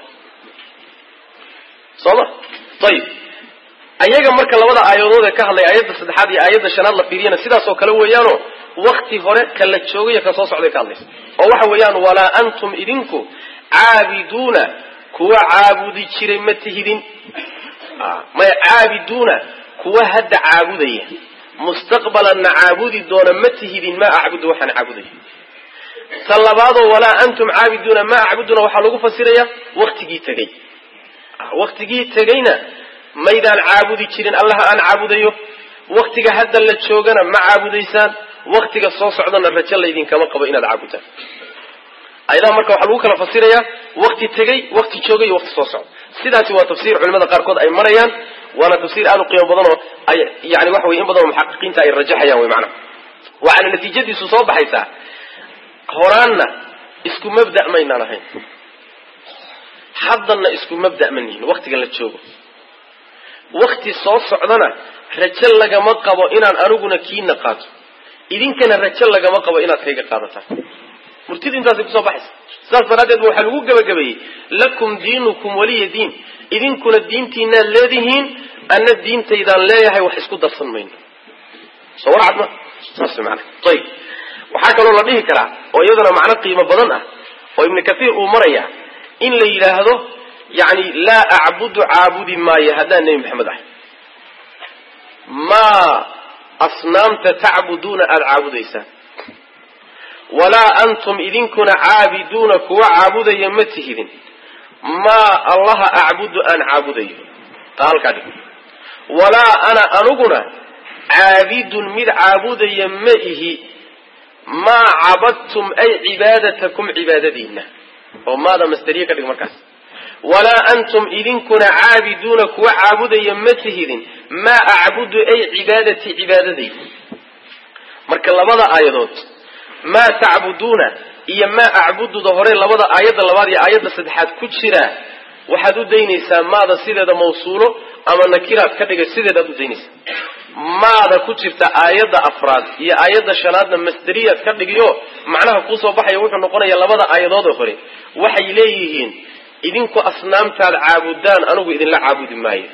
soo ma ayib ayaga marka labada aayadood ee ka hadlay aayadda saddexaad iyo aayadda shanaad la fiiriyana sidaas oo kale weeyaano wakti hore ka la joogay ka soo socday ka hadlaysa oo waxa weeyaan walaa antum idinku caabiduuna kuwa caabudi jiray ma tihidin maya caabiduuna kuwa hadda caabudaya mustaqbalanna caabudi doona ma tihidin maa acbudu waxaan caabudayo ta labaadoo walaa antum caabiduuna maa acbuduna waxaa lagu fasiraya waktigii tegey waktigii tegeyna maydaan caabudi jirin allaha aan caabudayo waktiga hadda la joogana ma caabudaysaan waktiga soo socdana rajo laydinkama qabo inaad caabudaan ayadaha marka waxaa lagu kala fasirayaa wakti tegey wakti joogay iyo wakti soo socda sidaasi waa tafsiir culimada qaarkood ay marayaan waana tafsiir aada u qiimo badan oo ay yani waxa weye in badanoo muxaqiqiinta ay rajaxayaan wey macnaha waxaana natiijadiisu soo baxaysaa horaanna isku mabda' maynaan ahayn haddanna isku mabda' ma nihin waktiga la joogo wakti soo socdana rajo lagama qabo inaan aniguna kiina qaato idinkana rajo lagama qabo inaad kayga qaadataan murtidu intaasay kusoo baxaysa sidaas daraaddeed ba waxaa lagu gebagabeeyey lakum diinukum waliya diin idinkuna diintiinaad leedihiin anna diintaydaan leeyahay wax isku darsan mayno soo warcad ma saas mana ayib waxaa kaloo la dhihi karaa oo iyadana macno qiimo badan ah oo ibnu kathiir uu maraya in la yidhaahdo yani laa acbudu caabudi maayo haddaan nebi maxamed ahay maa asnaamta tacbuduuna aada caabudaysaan walaa antum idinkuna caabiduuna kuwa caabudaya ma tihidin maa allaha acbudu aan caabudayo taa halkaa dhig walaa ana aniguna caabidun mid caabudaya ma ihi maa cabadtum ay cibaadatakum cibaadadiina oo maada masderiye ka dhig markaas walaa antum idinkuna caabiduuna kuwa caabudaya ma tihidin maa acbudu ay cibaadatii cibaadadayda marka labada aayadood maa tacbuduuna iyo maa acbududa hore labada aayadda labaad iyo aayadda saddexaad ku jira waxaad u daynaysaa maada sideeda mawsuulo ama nakiraad ka dhigay sideedaad u daynaysaa maada ku jirta aayadda afraad iyo aayadda shanaadna masderiyaad ka dhigiyo macnaha kuusoo baxaya wuxuu noqonaya labada aayadoodoo hore waxay leeyihiin idinku asnaamtaad caabudaan anigu idinla caabudi maayo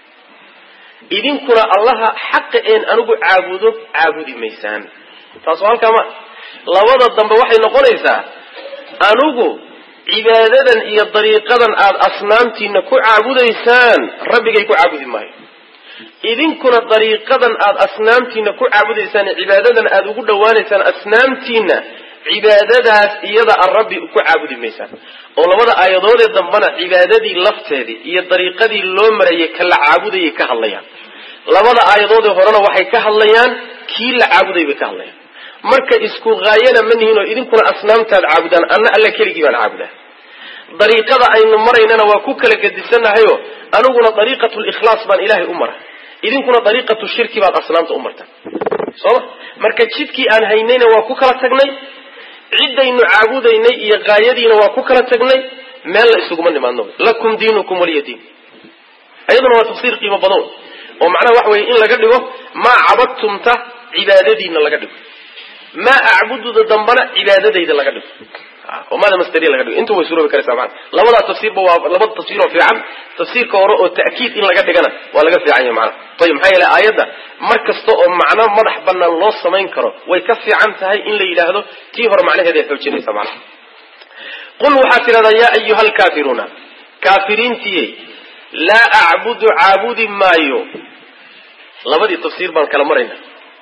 idinkuna allaha xaqa een anigu caabudo caabudi maysaan taasoo halkaa ma labada dambe waxay noqonaysaa anigu cibaadadan iyo dariiqadan aada asnaamtiina ku caabudaysaan rabbigay ku caabudi maayo idinkuna dariiqadan aada asnaamtiina ku caabudaysaan cibaadadan aada ugu dhowaanaysaan asnaamtiina cibaadadaas iyada a rabbi ku caabudi maysaan oo labada aayadoodee dambena cibaadadii lafteedii iyo dariiqadii loo marayay ka la caabudayay ka hadlayaan labada aayadoodee horena waxay ka hadlayaan kii la caabuday bay ka hadlayaan marka isku haayana ma nihin oo idinkuna asnaamtaad caabudaan anna alla keligii baan caabudaa dariiqada aynu maraynana waa ku kala gedisanahayo aniguna dariiqatu likhlaas baan ilaahay u mara idinkuna dariiqatu shirki baad asnaamta u martaan sooma marka jidkii aan haynayna waa ku kala tagnay ciddaynu caabudaynay iyo haayadiina waa ku kala tagnay meel la isuguma nimaadno lakum diinukum waliya diin iyaduna waa tafsiir qiimo badan oo macnaha waxa weye in laga dhigo maa cabadtumta cibaadadiina laga dhigo maa acbududa dambana cibaadadayda laga dhigo oo maada masderiya laga dhigo intu way suroobi karaysaa maana labadaa tafsiirba waa labada tafsiir oo fiican tafsiirka hore oo ta'kiid in laga dhigana waa laga fiican yahay macnaha ayib maxaa yeele aayadda mar kasta oo macno madax banaan loo samayn karo way ka fiican tahay in la yidhaahdo tii hore macnaheeda ay xoojinaysa macnaha qul waxaad tidhahdaa yaa ayuha alkaafiruuna kaafiriintiyey laa acbudu caabudi maayo labadii tafsiir baan kala marayna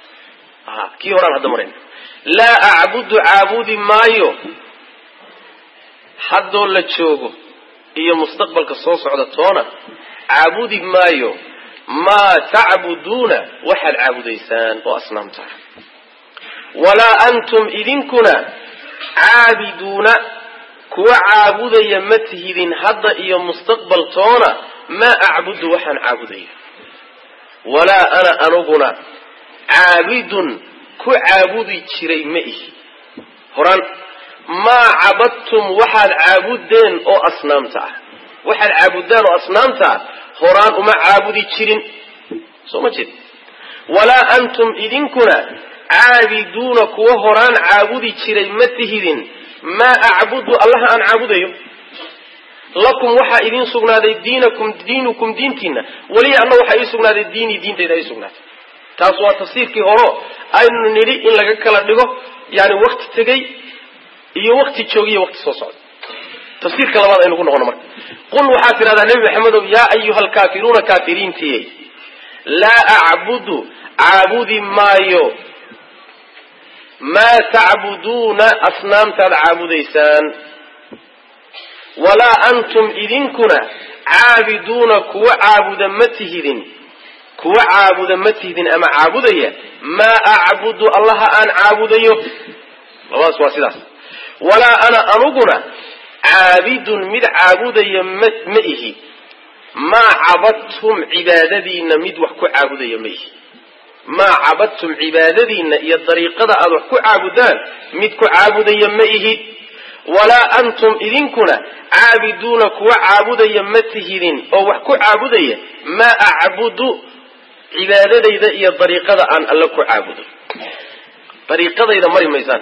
kii horaan hadda marayna laa acbudu caabudi maayo haddoo la joogo iyo mustaqbalka soo socda toona caabudi maayo maa tacbuduuna waxaad caabudaysaan oo asnaamta walaa antum idinkuna caabiduuna kuwa caabudaya ma tihidin hadda iyo mustaqbal toona maa acbudu waxaan caabudaya walaa ana aniguna caabidun ku caabudi jiray ma ihi horaan maa cabadtum waxaad caabudeen oo asnaamta ah waxaad caabudaan oo asnaamta ah horaan uma caabudi jirin soo ma jeed walaa antum idinkuna caabiduuna kuwa horaan caabudi jiray ma tihidin maa acbudu allaha aan caabudayo lakum waxaa idiin sugnaaday diinakum diinukum diintiina weliya anna waxaa ii sugnaaday diinii diintayda ii sugnaatay taas waa tafsiirkii horo aynu nidhi in laga kala dhigo yani wakti tegey iyo wakti joogiyo wakti soo socda tafsiirka labaad aynu ku noqono marka qul waxaad tidhahdaa nebi maxamedow yaa ayuha alkaafiruuna kaafiriintiyey laa acbudu caabudi maayo maa tacbuduuna asnaamtaad caabudaysaan walaa antum idinkuna caabiduuna kuwa caabuda ma tihidin kuwa caabuda ma tihidin ama caabudaya maa acbudu allaha aan caabudayo labadaas waa sidaas walaa ana anuguna caabidun mid caabudaya ma ma ihi maa cabadtum cibaadadiinna mid wax ku caabudaya ma ihi maa cabadtum cibaadadiinna iyo dariiqada aad wax ku caabudaan mid ku caabudaya ma ihi walaa antum idinkuna caabiduuna kuwa caabudaya ma tihidin oo wax ku caabudaya maa acbudu cibaadadayda iyo dariiqada aan alle ku caabudo dariiqadayda mari maysaan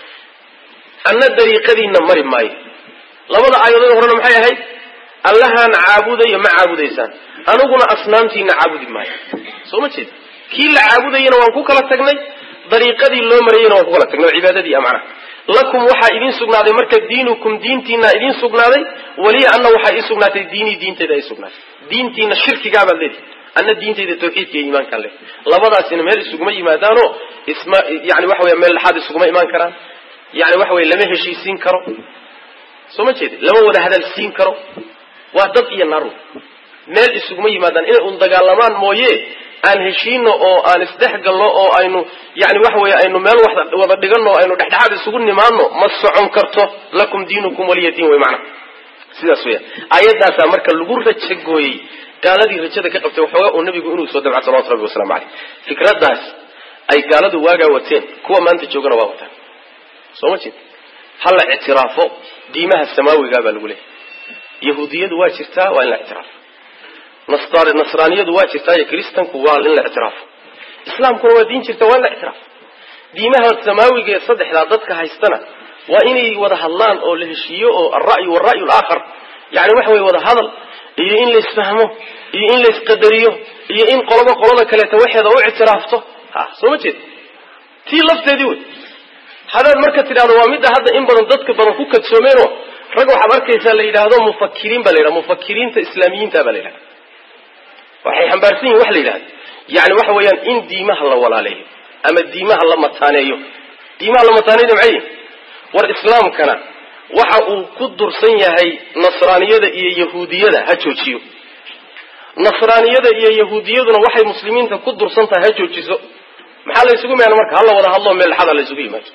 anna dariiqadiinna mari maayo labada aayadood horena maxay ahayd allahaan caabudayo ma caabudaysaan aniguna asnaamtiina caabudi maayo soo ma jeed kii la caabudayana waan ku kala tagnay dariiqadii loo marayana waan ku kala tagnay oo cibaadadii a macnaha lakum waxaa idin sugnaaday marka diinukum diintiina idin sugnaaday waliya anna waxaa ii sugnaatay diinii diintayda ay sugnaatay diintiina shirkigaabaad leedihi anna diintayda tawxiidka iyo iimaankaan leedahy labadaasina meel isuguma yimaadaanoo isma yani waxa weya meel dhexaad isuguma imaan karaan yani waxa weye lama heshiisiin karo soo ma jeedi lama wada hadalsiin karo waa dad iyo naru meel isuguma yimaadaan inay un dagaalamaan mooye aan heshiino oo aan isdhexgalno oo aynu yani waxa weye aynu meel wada dhigano o aynu dhexdhexaad isugu nimaano ma socon karto lakum diinukum waliya diin wey macana sidaas weya aayadaasaa marka lagu raja gooyey gaaladii rajada ka qabtay waxoogaa uu nabigu inuu soo dabca salawatu rabbi waslamu caleyh fikradaas ay gaaladu waagaa wateen kuwa maanta joogana waa wataan soo ma jeed hala ictiraafo diimaha samaawigaa baa lagu leehay yahuudiyadu waa jirtaa waa in la ictiraafo nasraaniyadu waa jirtaa iyo kristanku waa in la ictiraafo islaamkuna waa diin jirta waa in la ictiraafo diimaha samaawiga ee saddexdaa dadka haystana waa inay wada hadlaan oo la heshiiyo oo alra'yu walra'yu alaakhar yani waxa weye wada hadal iyo in laisfahmo iyo in laisqadariyo iyo in qoloba qolada kaleeta waxeeda u ictiraafto ha soo ma jeed tii lafteedii wey hadaad marka tidhahdo waa midda hadda in badan dadka badan ku kadsoomeenoo rag waxaad arkaysaa la yidhaahdo mufakiriin baa la yidhahda mufakiriinta islaamiyiinta baa la yidhahda waxay xambaarsan yihin waxa la yidhahda yani waxa weeyaan in diimaha la walaaleeyo ama diimaha la mataaneeyo diimaha la mataaneeyo maxay yihin war islaamkana waxa uu ku dursan yahay nasraaniyada iyo yahuudiyada ha joojiyo nasraaniyada iyo yahuudiyaduna waxay muslimiinta ku dursan tahay ha joojiso maxaa la ysugu imaana marka hala wada hadloo meel dhexada la ysugu yimaado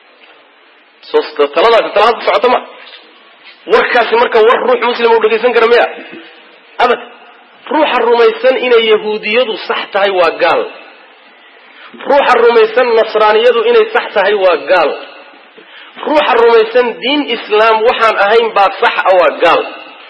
taladaasi talaad ku socota ma warkaasi marka war ruux muslima u dhegaysan kara miya abad ruuxa rumaysan inay yahuudiyadu sax tahay waa gaal ruuxa rumaysan nasraaniyadu inay sax tahay waa gaal ruuxa rumaysan diin islaam waxaan ahayn baa sax a waa gaal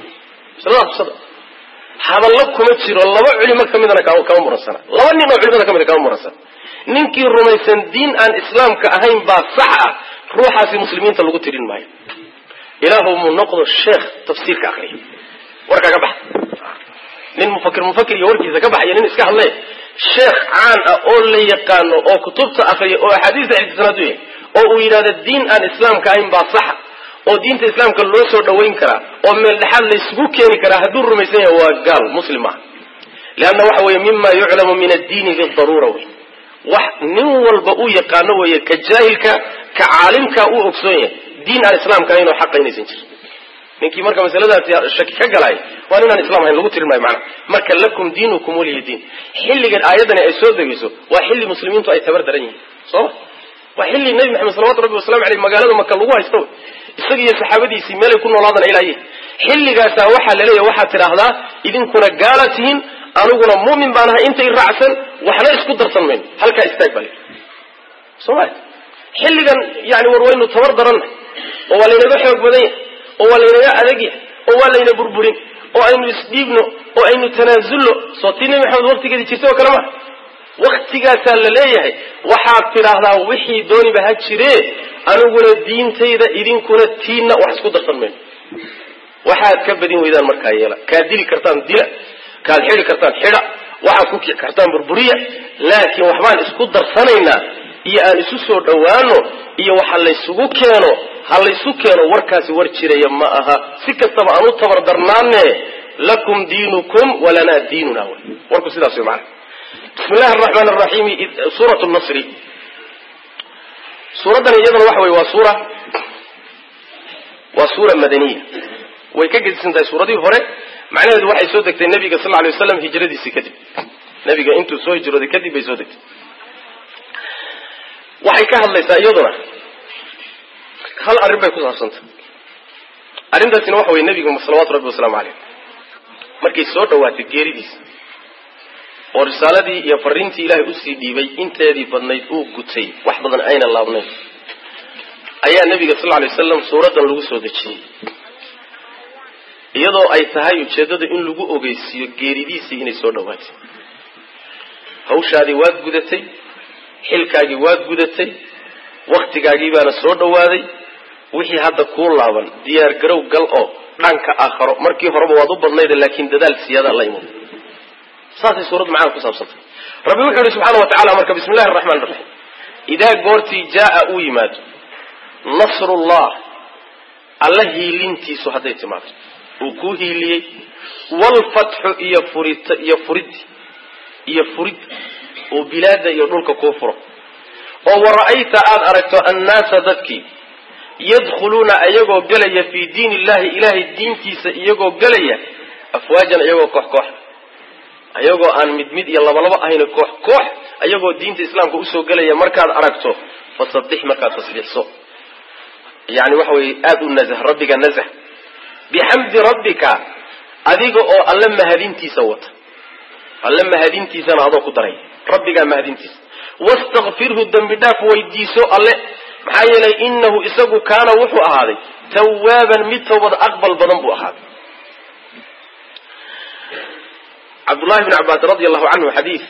hadallo kuma jiro laba culimo ka midana kama muransana laba nin oo culimada ka mida kama muransana ninkii rumaysan diin aan islaamka ahayn baa sax ah ruuxaasi muslimiinta lagu tirin maayo ilaahu muu noqdo sheekh tafsiirka akriya warkaa ka baxa nin mufakir mufakir iyo warkiisa ka baxaya nin iska hadlay sheekh caan ah oo la yaqaano oo kutubta akriya oo axaadiista xifdisanaad u yahay oo uu yidhahdo diin aan islaamka ahayn baa saxa oo diinta islaamka loo soo dhawayn karaa oo meel dhexaad laysugu keeni karaa hadduu rumaysan yahay waa gaal muslim ah leanna waxa weeye mima yuclamu min addiini bidaruura wey wax nin walba uu yaqaano weeye ka jaahilka ka caalimka uu ogsoon yahay diin aan islaamka ahayn oo xaqa inaysan jirin ninkii marka masaladaasi shaki ka galay waa nin aan islam ahayn lagu tirin maayo macana marka lakum diinukum waliya diin xilligan aayaddani ay soo degayso waa xilli muslimiintu ay tabar daran yihiin sooma waa xilli nebi maxamed salawatu rabbi wasalamu aleyh magaalada maka lagu haysto isaga iyo saxaabadiisii meelay ku noolaadana ilaaye xilligaasaa waxaa laleeyahay waxaad tidhaahdaa idinkuna gaala tihiin aniguna muumin baan ahay intay raacsan waxna isku darsan mayno halkaa istaag baa lii sooma xilligan yani war waynu tabar daranna oo waa laynaga xoog badan yahay oo waa laynaga adag yahay oo waa layna burburin oo aynu isdhiibno oo aynu tanaasulno soo tii nebi maxamed waqtigeedii jirtay oo kale ma waktigaasaa la leeyahay waxaad tidhaahdaa wixii dooniba ha jiree aniguna diintayda idinkuna tiinna wax isku darsan mayno waxaad ka badin weydaan markaa yeela kaad dili kartaan dila kaad xidi kartaan xidha waxaad ku kici kartaan burburiya laakiin waxbaan isku darsanaynaa iyo aan isu soo dhowaano iyo waxa laysugu keeno ha laysu keeno warkaasi war jiraya ma aha si kastaba aan u tabardarnaane lakum diinukum walanaa diinuna wy warku sidaas wey maana bismi illahi araxmaan araxiimi suurat nasri suuraddan iyaduna waxa weye waa suura waa suura madaniya way ka gedisan tahay suuradii hore macnaheedu waxay soo degtay nabiga sal alay waslam hijradiisii kadib nabiga intuu soo hijrooday kadib bay soo degtay waxay ka hadlaysaa iyaduna hal arrin bay ku saabsantay arrintaasina waxa weye nebigu salawaatu rabbi wasalaamu caleyh markay soo dhawaatay geeridiisa oo risaaladii iyo fariintii ilaahay usii dhiibay inteedii badnayd uu gutay wax badan ayna laabnayn ayaa nebiga sal alay wasalam suuraddan lagu soo dejiyey iyadoo ay tahay ujeeddada in lagu ogeysiiyo geeridiisii inay soo dhawaatay hawshaadii waad gudatay xilkaagii waad gudatay waktigaagii baana soo dhawaaday wixii hadda kuu laaban diyaar garow gal oo dhanka aakharo markii horeba waad u badnayda laakiin dadaal siyaada la imad saasay suuraddu macana ku saabsantay rabbi wuxuu yihi subxaana wa tacala marka bismi llahi araxmaan iraxiim idaa goortii jaaa uu yimaado nasrullah alla hiilintiisu hadday timaado uu kuu hiiliyey waalfatxu iyo furit iyo furid iyo furid oo bilaada iyo dhulka kuu furo oo wara'ayta aada aragto annaasa dadkii yadkhuluuna iyagoo gelaya fii diin illahi ilaahay diintiisa iyagoo gelaya afwaajan iyagoo koox koox ayagoo aan mid mid iyo labalaba ahayn koox koox ayagoo diinta islaamka usoo gelaya markaad aragto fasabbix markaad tasbiixso yani waxa weye aada u nazh rabbiga nazh bixamdi rabbika adiga oo alle mahadintiisa wata alle mahadintiisana adoo ku daray rabbigaa mahadintiisa wastakfirhu dembi dhaaf weydiiso alle maxaa yeelay inahu isagu kaana wuxuu ahaaday tawaaban mid tawbad aqbal badan buu ahaaday cabdullahi bn cabbaas radi allahu canhu xadiid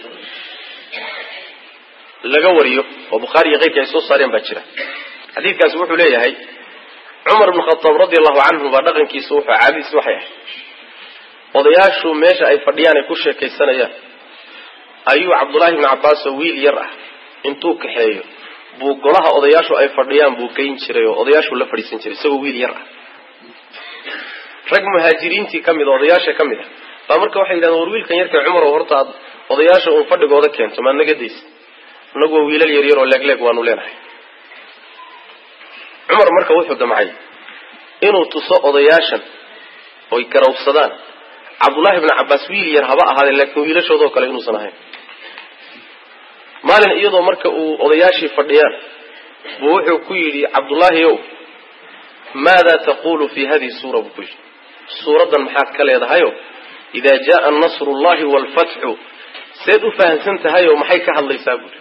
laga wariyo oo bukhaari iyo keyrkii ay soo saareen baa jira xadiidkaasi wuxuu leeyahay cumar bn khataab radi allahu canhu baa dhaqankiisu wuxuu caadadiis waxay ahayd odayaashu meesha ay fadhiyaan ay ku sheekaysanayaan ayuu cabdullaahi bni cabbaas oo wiil yar ah intuu kaxeeyo buu golaha odayaashu ay fadhiyaan buu geyn jiray oo odayaashuu la fadhiisan jiray isagoo wiil yar ah rag muhaajiriintii ka mid a odayaasha ka mid ah baa marka waxay yidhahdeen war wiilkan yarka cumar oo horta aad odayaasha uun fadhigooda keento maa naga daysa inagu waa wiilal yaryar oo leegleeg waanu leenahay cumar marka wuxuu damcay inuu tuso odayaashan oy garawsadaan cabdullaahi bni cabbaas wiil yar haba ahaadee laakiin wiilashoodoo kale inuusan ahayn maalin iyadoo marka uu odayaashii fadhiyaan buu wuxuu ku yidhi cabdullaahi ow maada taqulu fi hadihi suura buu ku yidhi suuraddan maxaad ka leedahayo idaa jaaa nasru llahi waalfatxu seed u fahamsan tahayoo maxay ka hadlaysaa buuri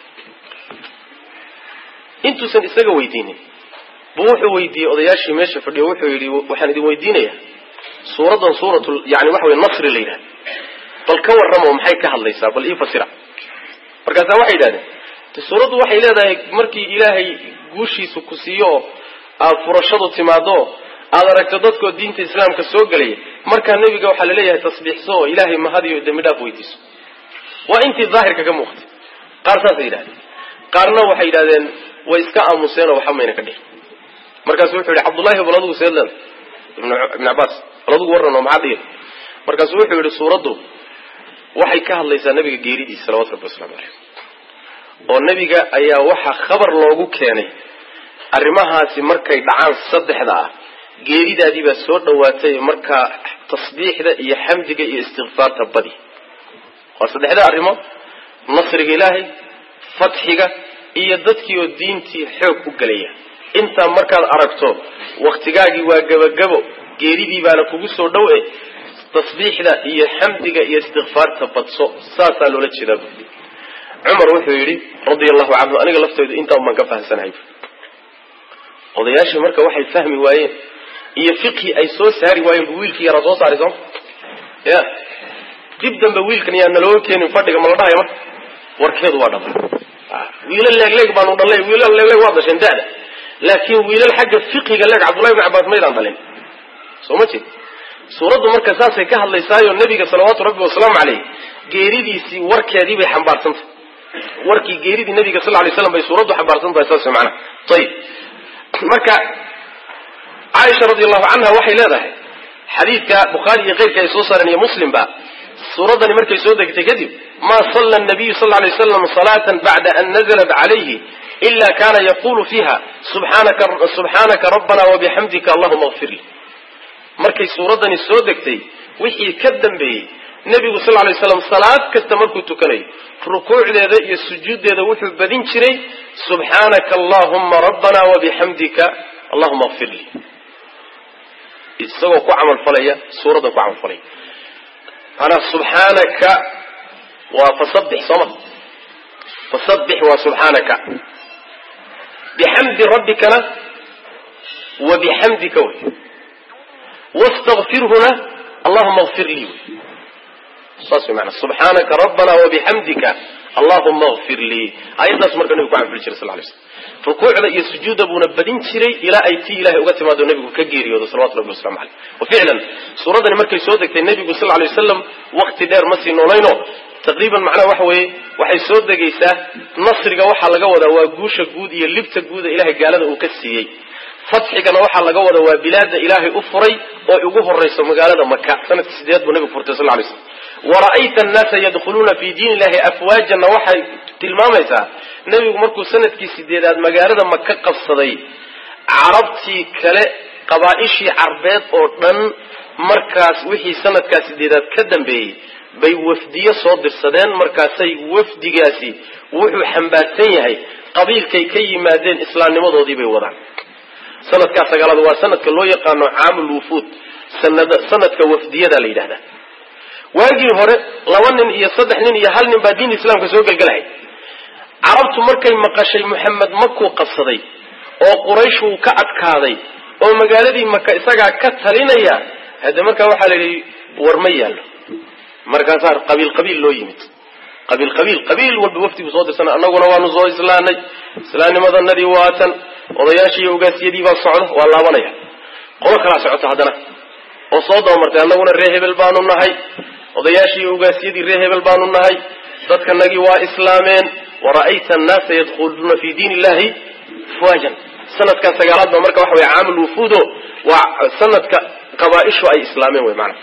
intuusan isaga weydiinin buu wuxuu weydiiyey odayaashii meesha fadhiyo wuxuu yidhi waxaan idin weydiinayaa suuraddan suurat yani waxa wey nasri la yidhahda bal ka warramo maxay ka hadlaysaa bal ii fasira markaasaa waxay yidhahdeen suuraddu waxay leedahay markii ilaahay guushiisa ku siiyo oo aada furashadu timaado aada aragto dadkoo diinta islaamka soo gelaya markaa nebiga waxaa laleeyahay tasbiixso oo ilaahay mahadiyo dembi dhaaf weydiiso waa intii daahirka ka muuqtay qaar saasay yidhahdeen qaarna waxay yidhahdeen way iska aamuseen oo waxba mayna ka dhihin markaasu wuxuu yihi cabdullahi bal adugu seed leeda ibn cabbaas bal adugu warran oo maxaa dhihin markaasuu wuxuu yihi suuraddu waxay ka hadlaysaa nabiga geeridiisa salawatu rabbi waslamu caleyh oo nebiga ayaa waxaa khabar loogu keenay arrimahaasi markay dhacaan saddexda ah geeridaadii baa soo dhawaatay markaa tasbiixda iyo xamdiga iyo istikfaarta badi waa saddexda arrimo nasriga ilaahay fatxiga iyo dadkii oo diintii xoog u gelaya intaa markaad aragto waktigaagii waa gebagabo geeridii baana kugu soo dhow e tasbiixda iyo xamdiga iyo istikfaarta badso saasaa loola jeedaa bu cumar wuxuu yidhi radia allahu canhu aniga laftooda intaan baan ka fahamsanahay odayaashii marka waxay fahmi waayeen iyo fiqhi ay soo saari waayeen bu wiilkii yaraa soo saaray sooma ya dib dambe wiilkan yaa nalooga keenin fadhiga ma la dhahaya marka warkeedu waa dhaba wiilal leegleeg baanu dhalay wiilal leegleeg waa dasheen da'da laakiin wiilal xagga fiqiga leeg cabdullahi bn cabbaas maydaan dhalin soo ma jeed suuraddu marka saasay ka hadlaysaayo nebiga salawaatu rabbi wasalaamu caleyh geeridiisii warkeedii bay xambaarsantah warkii geeridii nabiga sal lay slam bay suuraddu xambaarsan tahay saas macnaha ayib marka caaisha radi allahu canha waxay leedahay xadiidka bukhaari iyo keyrka ay soo saareen iyo muslimba suuraddani markay soo degtay kadib maa salla nabiyu sal ly waslam salaatan bacda an nazalat calayhi ila kana yaqulu fiiha subxaanaka rabbana wabixamdika allahuma kfir li markay suuraddani soo degtay wixii ka dambeeyey nebigu sal lay slam salaad kasta markuu tukanayo rukuucdeeda iyo sujuuddeeda wuxuu badin jiray subxaanaka allahuma rabbana wabixamdika allahuma kfir li isagoo ku camalfalaya suuraddan ku camalfalaya maanaa subxaanaka waa fasabix sooma fasabix waa subxaanaka bixamdi rabbikana wa bixamdika wey wastakfirhuna allahuma kfir lii wey saas way maanaa subxaanaka rabbana wabixamdika allahuma kfir lii ayaddaas marka nebigu ku camalfali jiray sal lay slam rukuucda iyo sujuudda buuna badin jiray ilaa ay tii ilahay uga timaado nebigu ka geeriyoodo salawatu rabbi waslamu caleyh wa ficlan suuraddani markay soo degtay nebigu sal lay wasalam wakti dheer ma sii noolayno taqriiban macnaha waxa weeye waxay soo degaysaa nasriga waxaa laga wadaa waa guusha guud iyo libta guuda ilahay gaalada uu ka siiyey fatxigana waxaa laga wadaa waa bilaada ilaahay u furay oo ugu horayso magaalada maka sanadkii sideed buu nebigu furtay sal lay slam wara'ayta annaasa yadkhuluuna fi diin illahi afwaajanna waxay tilmaamaysaa nebigu markuu sanadkii sideedaad magaalada maka qabsaday carabtii kale qabaa-ishii carbeed oo dhan markaas wixii sanadkaa sideedaad ka dambeeyey bay wafdiyo soo dirsadeen markaasay wafdigaasi wuxuu xambaarsan yahay qabiilkay ka yimaadeen islaamnimadoodii bay wadaan sanadkaa sagaalaad waa sanadka loo yaqaano caamul wufuud sanadka wafdiyada la yidhahdaa waagii hore laba nin iyo saddex nin iyo hal nin baa diin islaamka soo gelgelahay carabtu markay maqashay moxamed makuu qabsaday oo quraysh uu ka adkaaday oo magaaladii maka isagaa ka talinaya hadde markaa waxaa la yidhi war ma yaallo markaasaa qabiil qabiil loo yimid qabiil qabiil qabiil walba wafdigu soo dirsan annaguna waanu soo islaanay islaamnimadanadii waatan odayaashii iyo ogaasyadii baa socda waa laabanaya qolo kalaa socota haddana oo soo dabamartay annaguna ree hebel baanu nahay odayaashii iyo ogaasyadii ree hebel baanu nahay dadkanagii waa islaameen wara'ayta annaasa yadkhuluuna fi diin illahi afwaajan sanadkan sagaalaad ba marka waxa wey caamul wufuudo waa sanadka qabaa-ishu ay islaameen wey maana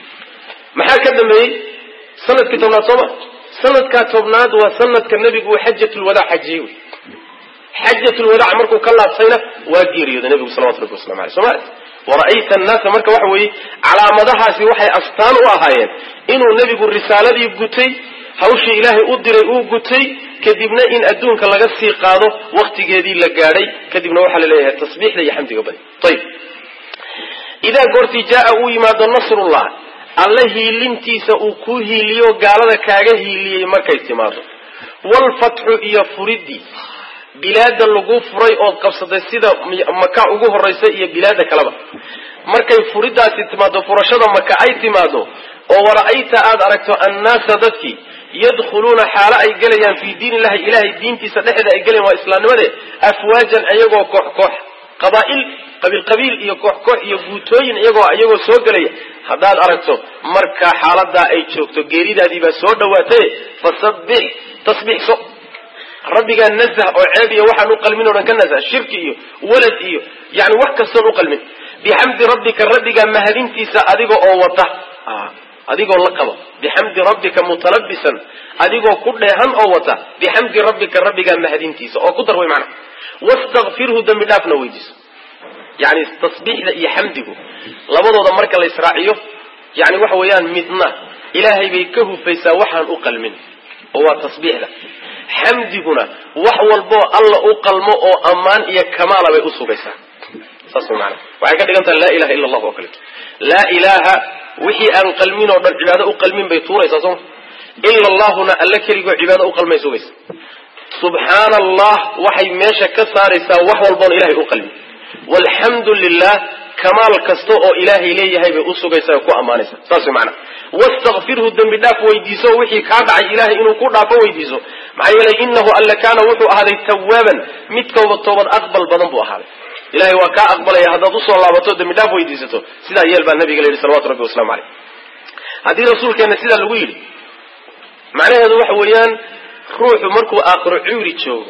maxaa ka dambeeyey sanadkii tobnaad sooma sanadkaa tobnaad waa sanadka nebigu uu xajatulwadaac xajiyey wey xajatulwadaac markuu ka laabtayna waa geeriyooday nebigu salawatu rabbi waslamu aleyh soma wara'ayta annaasa marka waxa weeye calaamadahaasi waxay astaan u ahaayeen inuu nebigu risaaladii gutay hawshii ilaahay u diray uu gutay kadibna in adduunka laga sii qaado waktigeedii la gaadhay kadibna waxaa la leeyahay tasbiixda iyo xamdiga badi ayib idaa goortii jaa uu yimaado nasrullah alle hiilintiisa uu kuu hiiliyo gaalada kaaga hiiliyey markay timaado walfatxu iyo furidii bilaada lagu furay ood qabsatay sida maka ugu horaysa iyo bilaada kaleba markay furidaasi timaado furashada maka ay timaado oo wara'ayta aada aragto annaasa dadkii yadkhuluuna xaalo ay gelayaan fii diin illahi ilahay diintiisa dhexeeda ay gelayan waa islaamnimade afwaajan iyagoo koox koox qabaail qabiil qabiil iyo koox koox iyo guutooyin iyagoo iyagoo soo gelaya haddaad aragto marka xaaladaa ay joogto geeridaadii baa soo dhawaatay fasabbix tasbiixso rabbigaa nazah oo ceeb iyo waxaan u qalmin o dhan ka nazah shirki iyo walad iyo yani wax kastoon u qalmin bixamdi rabbika rabbigaa mahadintiisa adiga oo wata adigoo la qabo bixamdi rabbika mutalabisan adigoo ku dheehan oo wata bixamdi rabbika rabbigaa mahadintiisa oo ku dar way macna wastakfirhu dembi dhaafna weydiiso yani tasbiixda iyo xamdigu labadooda marka la israaciyo yani waxa weeyaan midna ilaahay bay ka hufaysaa waxaan u qalmin oo waa tasbiixda xamdiguna wax walboo alla u qalmo oo ammaan iyo kamaala bay usugaysaa saas way maana waxay ka dhigan taha laa ilaha illa allahu oo kaleeto laa ilaaha wixii aan qalmin oo dhan cibaado u qalmin bay tuuraysaa sooma ila allahuna alla keligoo cibaado u qalmay sugaysa subxaana allah waxay meesha ka saaraysaa wax walboon ilahay u qalmin walxamdu lilah kamaal kasta oo ilaahay leeyahay bay usugaysaa ku ammaanaysa saas way macana wastakfirhu dembi dhaaf weydiiso wixii kaa dhacay ilahay inuu ku dhaafo weydiiso maxaa yeelay inahu alla kaana wuxuu ahaaday tawaaban mid kooba toobad aqbal badan buu ahaaday ilahay waa kaa aqbalaya haddaad usoo laabato dembi dhaaf weydiisato sidaa yeel baa nabiga la yidhi salawatu rabbi waslamu caleyh haddii rasuulkeena sidaa lagu yidhi macnaheedu waxa weeyaan ruuxu markuu aakhiro cuuri joogo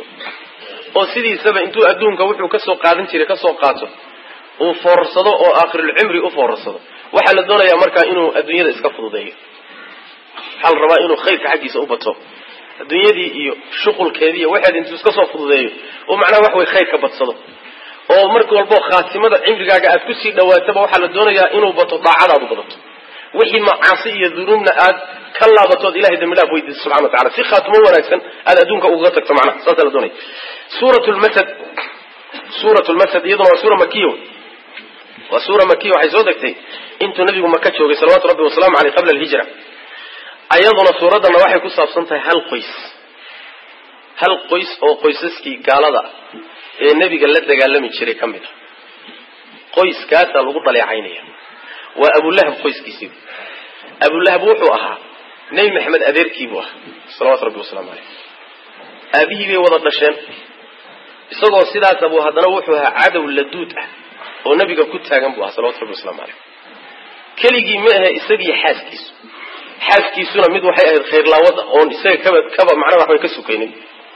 oo sidiisaba intuu adduunka wuxuu kasoo qaadan jiray kasoo qaato uu foorarsado oo aakhirulcimri u foorarsado waxaa la doonayaa markaa inuu adduunyada iska fududeeyo waxaa la rabaa inuu khayrka xaggiisa u bato adduunyadii iyo shuqulkeedii iyo waxeed intuu iska soo fududeeyo oo macnaha wax way khayr ka badsado oo marka walbo khaatimada cimrigaaga aad kusii dhawaataba waxaa la doonayaa inuu bato daacadaadu badato wixii macaasi iyo dunuubna aad ka laabatood ilahay dambi dhaaf weydiiso subxana wa tacala si khaatimo wanaagsan aad adduunka ugaga tagto macnaha saasaa la doonaya suurat lmasad suurat lmasad iyaduna waa suura makiya waa suura makiya waxay soo degtay intuu nabigu maka joogay salawatu rabbi wasalaamu aleyh qabla alhijra ayaduna suuraddana waxay ku saabsan tahay hal qoys hal qoys oo qoysaskii gaalada ee nebiga la dagaalami jiray ka mid a qoyskaasaa lagu dhaleecaynaya waa abulahab qoyskiisii abulahab wuxuu ahaa nebi maxamed adeerkii buu ahaa salawatu rabbi wasalaamu caleyh aabihii bay wada dhasheen isagoo sidaasa buu haddana wuxuu ahaa cadow laduud ah oo nebiga ku taagan buu ahaa salawatu rabbi waslamu caleyh keligii ma ahe isagiiyo xaaskiisu xaaskiisuna mid waxay ahayd khayrlaawada oon isaga kaba kaba macnaha waxbay ka sukaynin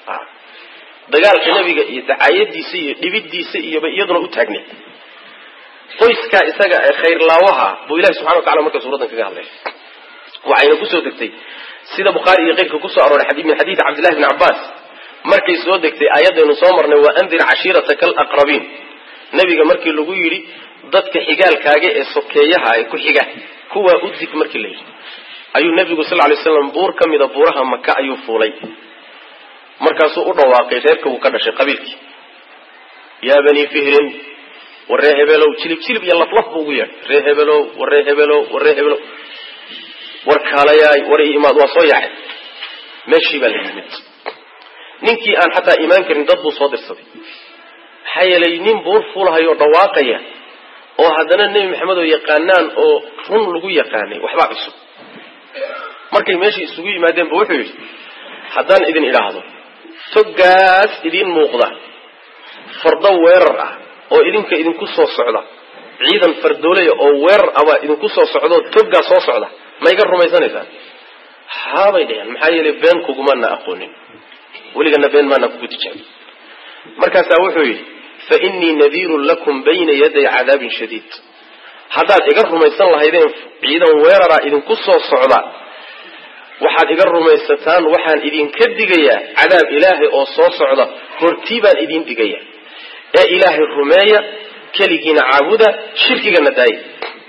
dagaalka nebiga iyo dacaayadiisa iyo dhibidiisa iyoba iyaduna u taagneed qoyskaa isaga ee khayrlaawaha buu ilahi subxana wa tacala marka suuraddan kaga hadlay waxayna kusoo degtay sida bukhaari iyo keyrka kusoo arooray min xadiidi cabdillahi bni cabbaas markay soo degtay aayadaynu soo marnay wa andir cashiirataka alaqrabiin nebiga markii lagu yidhi dadka xigaalkaaga ee sokeeyaha ee ku xiga kuwaa u dig markii la yidhi ayuu nebigu sal lay slam buur ka mida buuraha maka ayuu fuulay markaasuu u dhawaaqay reerka uu ka dhashay qabiilkii yaa banii fihrin waree hebelow jilib jilib iyo laflaf buu ugu yeedhay ree hebelow waree hebelow waree hebelow war kaalayaay war i imaad waa soo yaacay meeshii baa la yimid ninkii aan xataa imaan karin dad buu soo dirsaday maxaa yeelay nin buur fuulahayoo dhawaaqaya oo haddana nebi maxamed oo yaqaanaan oo run lagu yaqaanay waxbaa cusub markay meeshii isugu yimaadeen bu wuxuu yidhi haddaan idin idhaahdo toggaas idiin muuqda fardo weerar ah oo idinka idinku soo socda ciidan fardoolaya oo weerar ah baa idinku soo socdaoo toggaa soo socda ma iga rumaysanaysaan haabay dheheen maxaa yeelay been kugumana aqoonin weligana been maana kugu tijaabin markaasaa wuxuu yidhi fa innii nadiirun lakum bayna yaday cadaabin shadiid haddaad iga rumaysan lahaydeen ciidan weerara idinku soo socda waxaad iga rumaysataan waxaan idinka digayaa cadaab ilaahay oo soo socda hortii baan idin digaya ee ilaahay rumeeya keligiina caabuda shirkigana daaya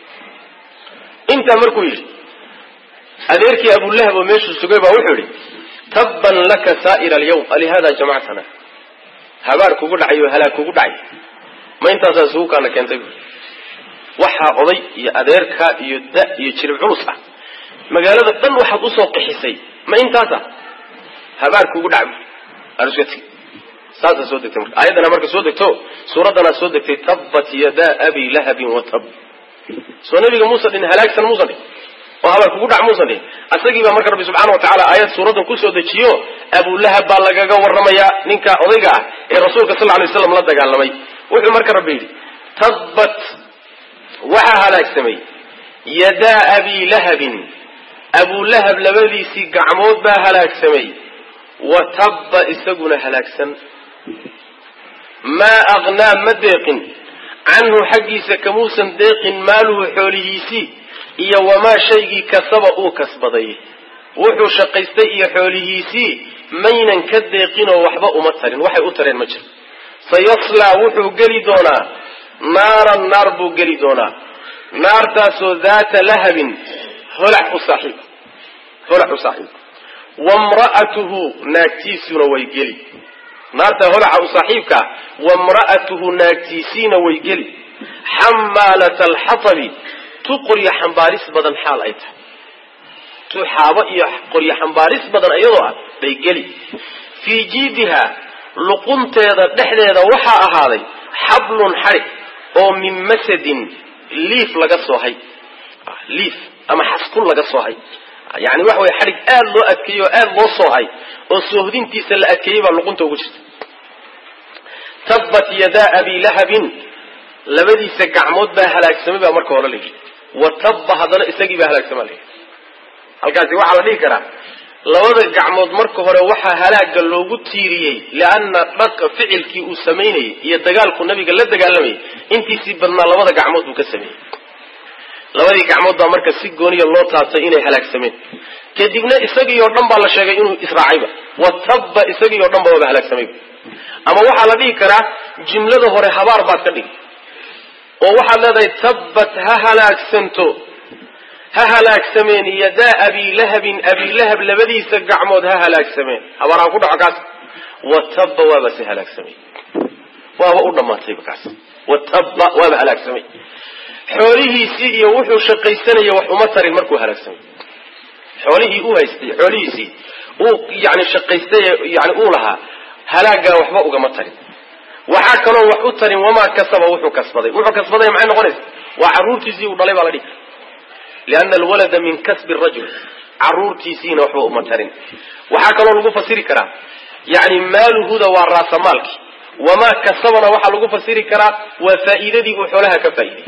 intaa markuu yidhi adeerkii abulahab oo meeshuu sugay baa wuxuu yidhi tabban laka saa'ira alyawm alihada jamactana habaar kugu dhacay oo halaag kugu dhacay ma intaasaa isugu kaana keentay waxaa oday iyo adeerka iyo da iyo jirib culus ah magaalada dhan waxaad usoo qixisay ma intaasa habaar kugu dhac aruskati saasaa soo degtay marka aayaddana marka soo degto suuraddanaa soo degtay tabbat yadaa abi lahabin wa tab soo nabiga muusan dhin halaagsan muusan dhin oo habaar kugu dhac muusan dhin asagii baa marka rabbi subxana wa tacaala aayad suuraddan kusoo dejiyo abulahab baa lagaga warramayaa ninka odayga ah ee rasuulka sal lay slam la dagaalamay wuxuu marka rabbi yidhi tabbat waxaa halaagsamay yadaa abi lahabin abulahab labadiisii gacmood baa halaagsamay wa tabba isaguna halaagsan maa aqnaa ma deeqin canhu xaggiisa kamuusan deeqin maaluhu xoolihiisii iyo wamaa shaygii kasaba uu kasbaday wuxuu shaqaystay iyo xoolihiisii maynan ka deeqinoo waxba uma tarin waxay u tareen ma jiro sayaslaa wuxuu geli doonaa naaran naar buu geli doonaa naartaasoo daata lahabin holac u saaxiib holac u saaxiib wamra'atuhu naagtiisuna way geli naarta holaca u saaxiibkaa wamra'atuhu naagtiisiina way geli xamaalata alxatabi tu qoryo xambaaris badan xaal ay tahay tu xaabo iyo qoryo xambaaris badan iyadoo ah bay geli fii jiidiha luqunteeda dhexdeeda waxaa ahaaday xablun xadhig oo min masadin liif laga soo hay liif ama xaskun laga soo hay yani waxa weye xadhig aada loo adkeeyey oo aada loo soo hay oo soohdintiisa la adkeeyey baa luqunta ugu jirta tabbat yadaa abi lahabin labadiisa gacmood baa halaagsamay baa marka hore la yidhi wa tabba haddana isagii baa halaagsama la yidhi halkaasi waxaa la dhihi karaa labada gacmood marka hore waxaa halaaga loogu tiiriyey lianna dhaka ficilkii uu samaynayey iyo dagaalku nabiga la dagaalamayay intiisii badnaa labada gacmood buu ka sameeyey labadii gacmood baa marka si gooniya loo taabtay inay halaagsameen kadibna isagii oo dhan baa la sheegay inuu israacayba wa tabba isagii oo dhan ba waaba halaagsamayba ama waxaa la dhihi karaa jumlada hore habaar baad ka dhigi oo waxaad leedahay tabbat ha halaagsanto ha halaagsameen yadaa abilahabin abilahab labadiisa gacmood ha halaagsameen habaar ha ku dhaco kaas wa tabba waaba se halaagsamay waaba u dhammaatayba kaas wa tabba waaba halaagsamay xoolihiisii iyo wuxuu shaqaysanaya wax uma tarin markuu halaagsamay xoolihii uu haystay xoolihiisii uu yani shaqaystay yani uu lahaa halaagaa waxba ugama tarin waxaa kaloo wax u tarin wamaa kasaba wuxuu kasbaday wuxuu kasbaday maxay noqonaysa waa caruurtiisii uu dhalay baa la dhihi liana alwalada min kasbi rajul caruurtiisiina waxba uma tarin waxaa kaloo lagu fasiri karaa yani maaluhuda waa raasamaalki wamaa kasabana waxaa lagu fasiri karaa waa faa'iidadii uu xoolaha ka faa'iiday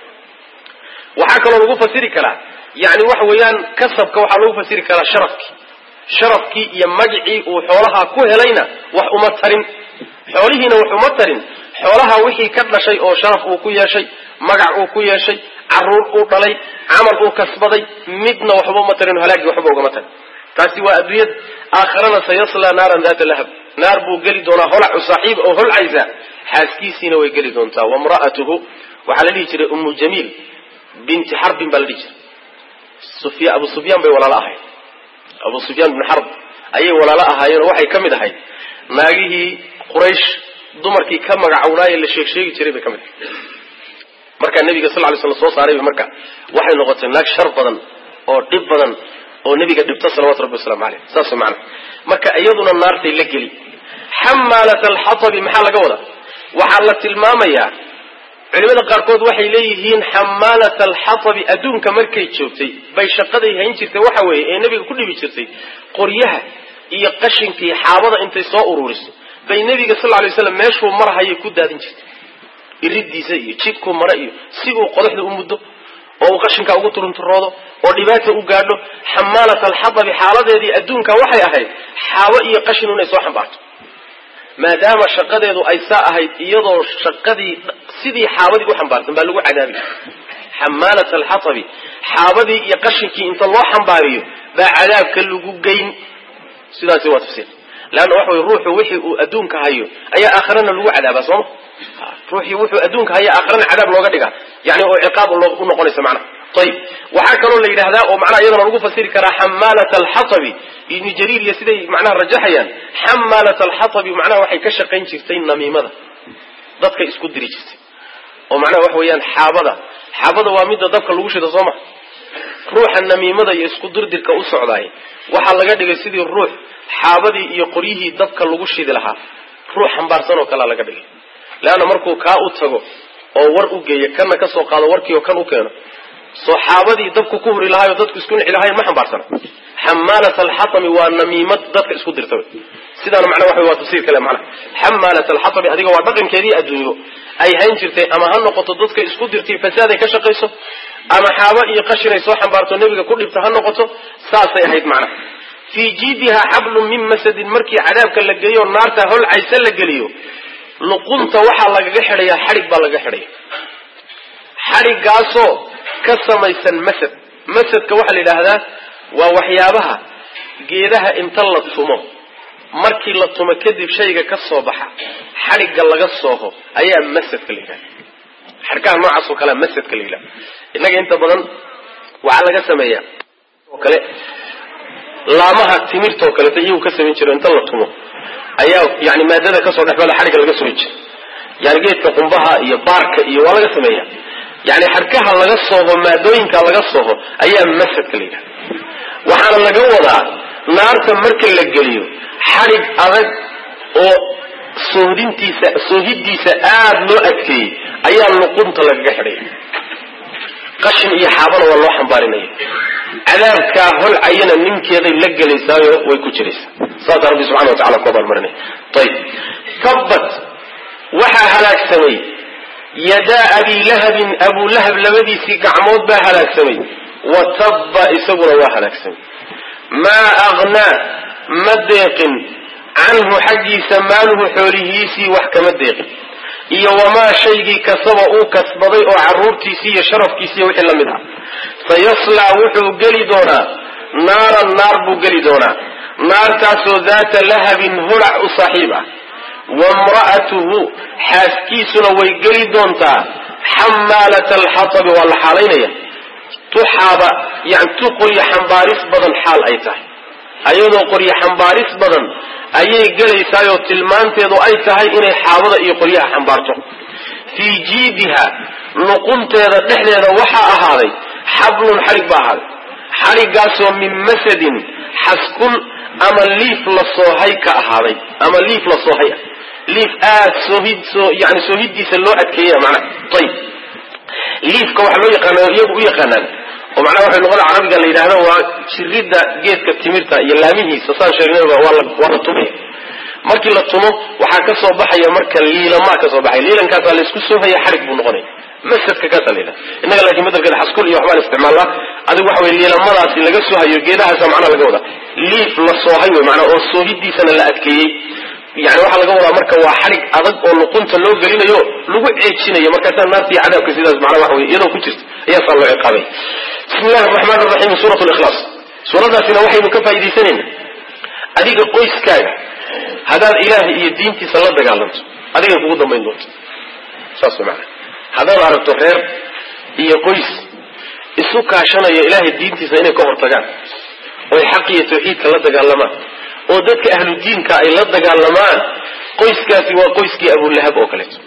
waxaa kaloo lagu fasiri karaa yani waxa weeyaan kasabka waxaa lagu fasiri karaa sharafkii sharafkii iyo magicii uu xoolaha ku helayna wax uma tarin xoolihiina wax uma tarin xoolaha wixii ka dhashay oo sharaf uu ku yeeshay magac uu ku yeeshay caruur uu dhalay camal uu kasbaday midna waxba uma tarin halaagii waxba ugama tarin taasi waa adduunyada aakhirana sayaslaa naaran daata lahab naar buu geli doonaa holacu saaxiib oo holcaysa xaaskiisiina way geli doontaa wamra'atuhu waxaa la dhihi jiray ummu jamiil binti xarbin baa la dhihi jiray abu sufyaan bay walaalo ahayd abu sufyaan bin xarb ayay walaalo ahaayeenoo waxay ka mid ahayd naagihii quraysh dumarkii ka magacownaaye la sheeg sheegi jiray bay ka mid ahayd markaa nabiga sal lay slam soo saarayba marka waxay noqotay naag shar badan oo dhib badan oo nebiga dhibta salawatu rabbi waslamu caleyh saas macana marka iyaduna naartay la geli xamaalat alxatabi maxaa laga wadaa waxaa la tilmaamayaa culimada qaarkood waxay leeyihiin xamaalat alxatabi adduunka markay joogtay bay shaqaday hayn jirtay waxa weeye ee nebiga ku dhibi jirtay qoryaha iyo qashinkii xaabada intay soo ururiso bay nebiga sal lay slam meeshuu marhayay ku daadin jirtay iridiisa iyo jidkuu mara iyo si uu qodaxda u muddo oo uu qashinka ugu turunturoodo oo dhibaata u gaadho xamaalat alxatabi xaaladeedii adduunka waxay ahayd xaabo iyo qashin inay soo xambaarto maadaama shaqadeedu ay saa ahayd iyadoo shaqadii sidii xaabadii u xambaarsan baa lagu cadaabi xamaalat alxatabi xaabadii iyo qashinkii inta loo xambaariyo baa cadaabka lagu geyn sidaasi waa tafsiir leanna waxa wey ruuxu wixii uu adduunka hayo ayaa aakhirana lagu cadaabaa sooma ruuxii wuxuu adduunka haya aakhirana cadaab looga dhigaa yani oo ciqaab u noqonaysa macnaha ayib waxaa kaloo la yidhahdaa oo macnaha iyadana lagu fasiri karaa xamaalat alxatabi ibni jariir iyo siday macnaha rajaxayaan xamaalat alxatabi macnaha waxay ka shaqayn jirtay namiimada dadka isku diri jirtay oo macnaha waxa weeyaan xaabada xaabada waa midda dabka lagu shida soo ma ruuxa namiimada iyo isku dirdirka u socdaay waxaa laga dhigay sidii ruux xaabadii iyo qoryihii dabka lagu shidi lahaa ruux xambaarsan oo kalea laga dhigay leanna markuu kaa u tago oo war u geeyo kana ka soo qaado warkii oo kan u keeno soo xaabadii dabku ku huri lahaayoo dadku isku nici lahayen ma xambaarsana xamaalat alxatami waa namiimad dadka isku dirta sidaana macnaa waxa waa tafsiir kale macnaha xamaalat alxatami adiga waa dhaqankeedii adduunyo ay hayn jirtay ama ha noqoto dadka isku dirtay fasaaday ka shaqayso ama xaabo iyo qashinay soo xambaarto nebiga ku dhibta ha noqoto saasay ahayd macnaha fii jiidiha xablun min masadin markii cadaabka la geliyo naarta holcaysa la geliyo luqunta waxaa lagaga xidhayaa xadhig baa lagaga xidhaya xadhiggaasoo ka samaysan masad masadka waxaa la yidhaahdaa waa waxyaabaha geedaha inta la tumo markii la tumo kadib shayga ka soo baxa xadhigga laga sooho ayaa masadka la yidhahda xadhkaha noocaas oo kalea masadka la yidhahda innaga inta badan waxaa laga sameeyaa oo kale laamaha timirtaoo kaleeto iyagu ka samayn jiro inta la tumo ayaa yani maadada kasoo dhexbala xadhigga laga soohi jira yani geedka qumbaha iyo baarka iyo waa laga sameeya yani xadhkaha laga sooho maadooyinka laga sooho ayaa masadka la yidhahda waxaana laga wadaa naarta marka la geliyo xadhig adag oo soohdintiisa soohidiisa aada loo adkeeyey ayaa luqunta lagaga xidhaya qashin iyo xaabana waa loo xambaarinaya cadaabkaa holcayana ninkeeday la gelaysaayo way ku jiraysaa saasaa rabbi subxana wa tacala ku abaalmarinaya ayib tabbat waxaa halaagsamay yadaa abi lahabin abuu lahab labadiisii gacmood baa halaagsamay wa tabba isaguna waa halaagsamay maa aghnaa ma deeqin canhu xaggiisa maaluhu xoolihiisii wax kama deeqin iyo wamaa shaygii kasaba uu kasbaday oo carruurtiisii iyo sharafkiisi iyo wixii la mid ah sayaslaa wuxuu geli doonaa naaran naar buu geli doonaa naartaasoo daata lahabin holac u saaxiib ah wamra'atuhu xaaskiisuna way geli doontaa xamaalata alxatabi waa la xaalaynaya tuxaaba yani tu qoryo xambaaris badan xaal ay tahay ayadoo qoryo xambaaris badan ayay gelaysaayoo tilmaanteedu ay tahay inay xaabada iyo qoryaha xambaarto fii jiidiha luqunteeda dhexdeeda waxaa ahaaday xablun xadhig baa ahaaday xadhiggaasoo min masadin xaskun ama liif la soohay ka ahaaday ama liif la soohay ah liif aad soohid soo yani soohiddiisa loo adkeeya macnaha ayib liifka waxaa loo yaqaana iyagu u yaqaanaan oo macnaha waxay luqada carabiga la yidhahdo waa jiridda geedka timirta iyo laamihiisa saan sheegnayba waa la waa la tumaya markii la tumo waxaa ka soo baxaya marka liilamaa ka soo baxaya liilankaasaa laysku soohaya xadhig buu noqonaya masadka kaasaa la yidhahda innaga laakiin bedelkeeda xaskul iyo waxbaan isticmaalnaa adigu waxa weye liilamadaasi laga soohayo geedahaasa macnaha laga wadaa liif la soohay wey macnaa oo soohidiisana la adkeeyey yani waxaa laga wadaa marka waa xadhig adag oo luqunta loo gelinayo lagu ceejinayo markaasaa naartii cadaabka sidaas macnaa waxa weye iyadoo ku jirta ayaasaa loo ciqaabay bismi illahi araxmaan araxiim suurat likhlaas suuradaasina waxaynu ka faa'iidaysanayna adiga qoyskaaga haddaad ilaahay iyo diintiisa la dagaalanto adigay kugu dambayn doonto saas way macana haddaad aragto reer iyo qoys isu kaashanaya ilaahay diintiisa inay ka hortagaan oy xaq iyo tawxiidka la dagaalamaan oo dadka ahlu diinka ay la dagaalamaan qoyskaasi waa qoyskii abulahab oo kaleeto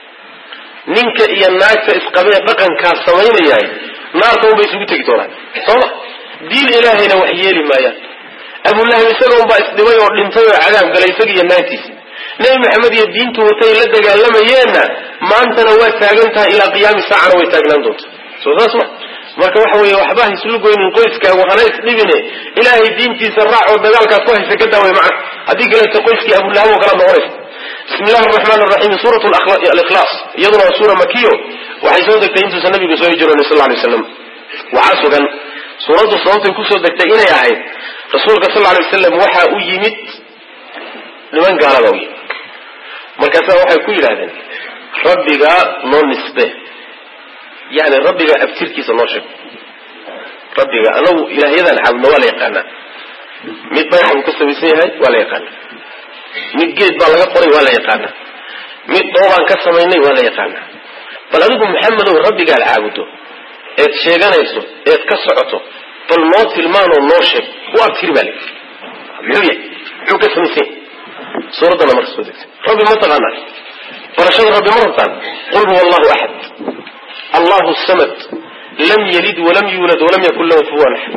ninka iyo naagta isqabee dhaqankaas samaynayahay naarta unbay isugu tegi doonaan sooma diin ilaahayna wax yeeli maayaan abulahab isaga unbaa isdhibay oo dhintay oo cadaab galay isaga iyo naagtiisa nebi maxamed iyo diintu watay la dagaalamayeenna maantana waa taagan tahay ilaa qiyaami saacana way taagnaan doonta soo saas ma marka waxa weeye waxba ha islu goynin qoyskaagu hana isdhibine ilaahay diintiisa raac oo dagaalkaad ku haysa ka daaway macna haddii kaleeto qoyskii abulahab oo kala noqonaysa bismi illahi araxmaan araxiim suurat alikhlaas iyaduna waa suura makiyo waxay soo degtay intuusan nabigu soo hijroonin sal lay waslam waxaa sugan suuraddu sababtay kusoo degtay inay ahayd rasuulka sal lay wasalam waxaa u yimid niman gaalada u yimid markaasaa waxay ku yidhahdeen rabbigaa noo nisbe yani rabbiga abtirkiisa noo sheeg rabbiga anagu ilaahyadan caabudno waa la yaqaanaa mid dhagax buu ka samaysan yahay waa la yaqaanaa mid geed baa laga qoray waa la yaqaanaa mid dhoobaan ka samaynay waa la yaqaanaa bal adigu maxamedow rabbigaad caabudo eed sheeganayso eed ka socoto bal noo tilmaanoo noo sheeg u abtiri baa layidhi muxuu yahay muxuu ka samaysan yahay suuraddana marka soo degtay rabbi ma taqaanaa barashada rabbi ma rabtaan qul huwa allahu axad allahu samad lam yalid walam yuulad walam yakun lahu kufuwan axad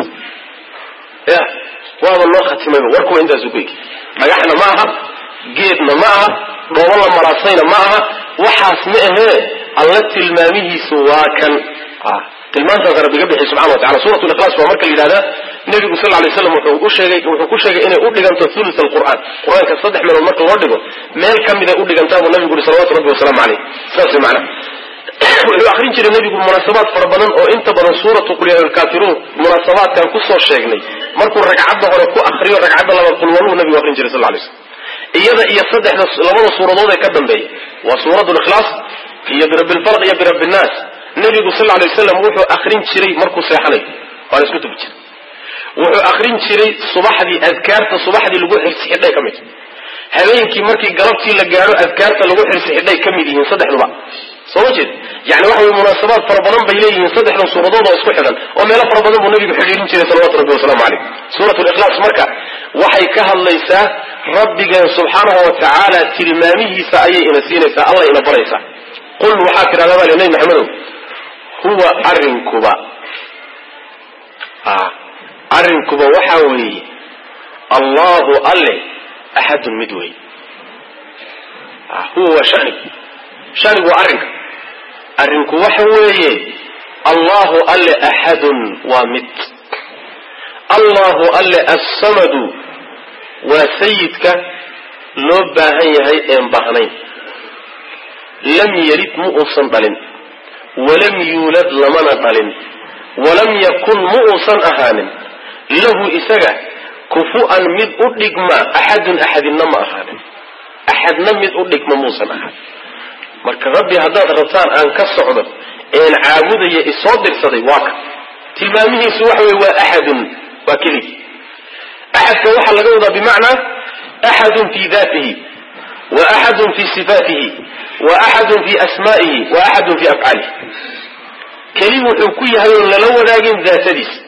ya waaba loo khatimayba warkuwa intaasu ku egi dhagaxna ma aha geedna ma aha dhoobo la maraasayna ma aha waxaas ma ahee alla tilmaamihiisu waa kan tilmaantaasa rabbiga bixi subxana wa tacala suurat likhlaas waa marka la yidhahdaa nebigu sal lay slam wuxuu u sheegay wuxuu ku sheegay inay u dhiganto thuluth alqur'aan qur-aanka saddex meelood marka loo dhigo meel ka miday u dhigantaa buu nabigu yuri salawatu rabbi wasalaamu caleyh saas way macana wuxuu akrin jiray nebigu munaasabaad fara badan oo inta badan suuratu qul yaa alkaafiruun munaasabaadkan kusoo sheegnay markuu ragcadda hore ku akriyo ragcadda labaad qul waluu nabigu akrin jiray sal lay slam iyada iyo saddexda labada suuradood ee ka dambeeya waa suurat likhlaas iyo birabbi lfalq iyo birabbi nnaas nebigu sal lay waslam wuxuu akrin jiray markuu seexanayo waana isku tubi jiray wuxuu akrin jiray subaxdii adkaarta subaxdii lagu xirsi xidhay ka mid habeenkii markii galabtii la gaadho adkaarta lagu xirsi xidhay ka mid yihiin saddexduba soo ma jeed yani waxa weye munaasabaad fara badan bay leeyihiin saddexdan suuradood oo isku xidhan oo meelo fara badan buu nabigu xidhiirin jiray salawatu rabbi wasalaamu caleyh suurat likhlaas marka waxay ka hadlaysaa rabbigeen subxaanahu wa tacaala tilmaamihiisa ayay ina siinaysaa alla ina baraysaa qul waxaa tidhahdaa baa li nabi maxamedow huwa arrinkuba arrinkuba waxaa weeye allahu alle axadun mid wey huwa waa shanigu shanigu waa arrinka arrinku waxa weeye allahu alle axadun waa mid allahu alle assamadu waa sayidka loo baahan yahay een baahnayn lam yelid mu uusan dhalin walam yuulad lamana dhalin walam yakun mu uusan ahaanin lahu isaga kufu'an mid u dhigma axadun axadinna ma ahaanin axadna mid u dhigma muusan ahaanin marka rabbi haddaad rabtaan aan ka socdo een caabudaya isoo dirsaday waa ka tilmaamihiisu waxa weye waa axadun waa keligi axadka waxaa laga wadaa bimacnaa axadun fi datihi wa axadun fi sifaatihi wa axadun fi asma'ihi wa axadun fi afcaalihi keli wuxuu ku yahay oon lala wadaagin daatadiisa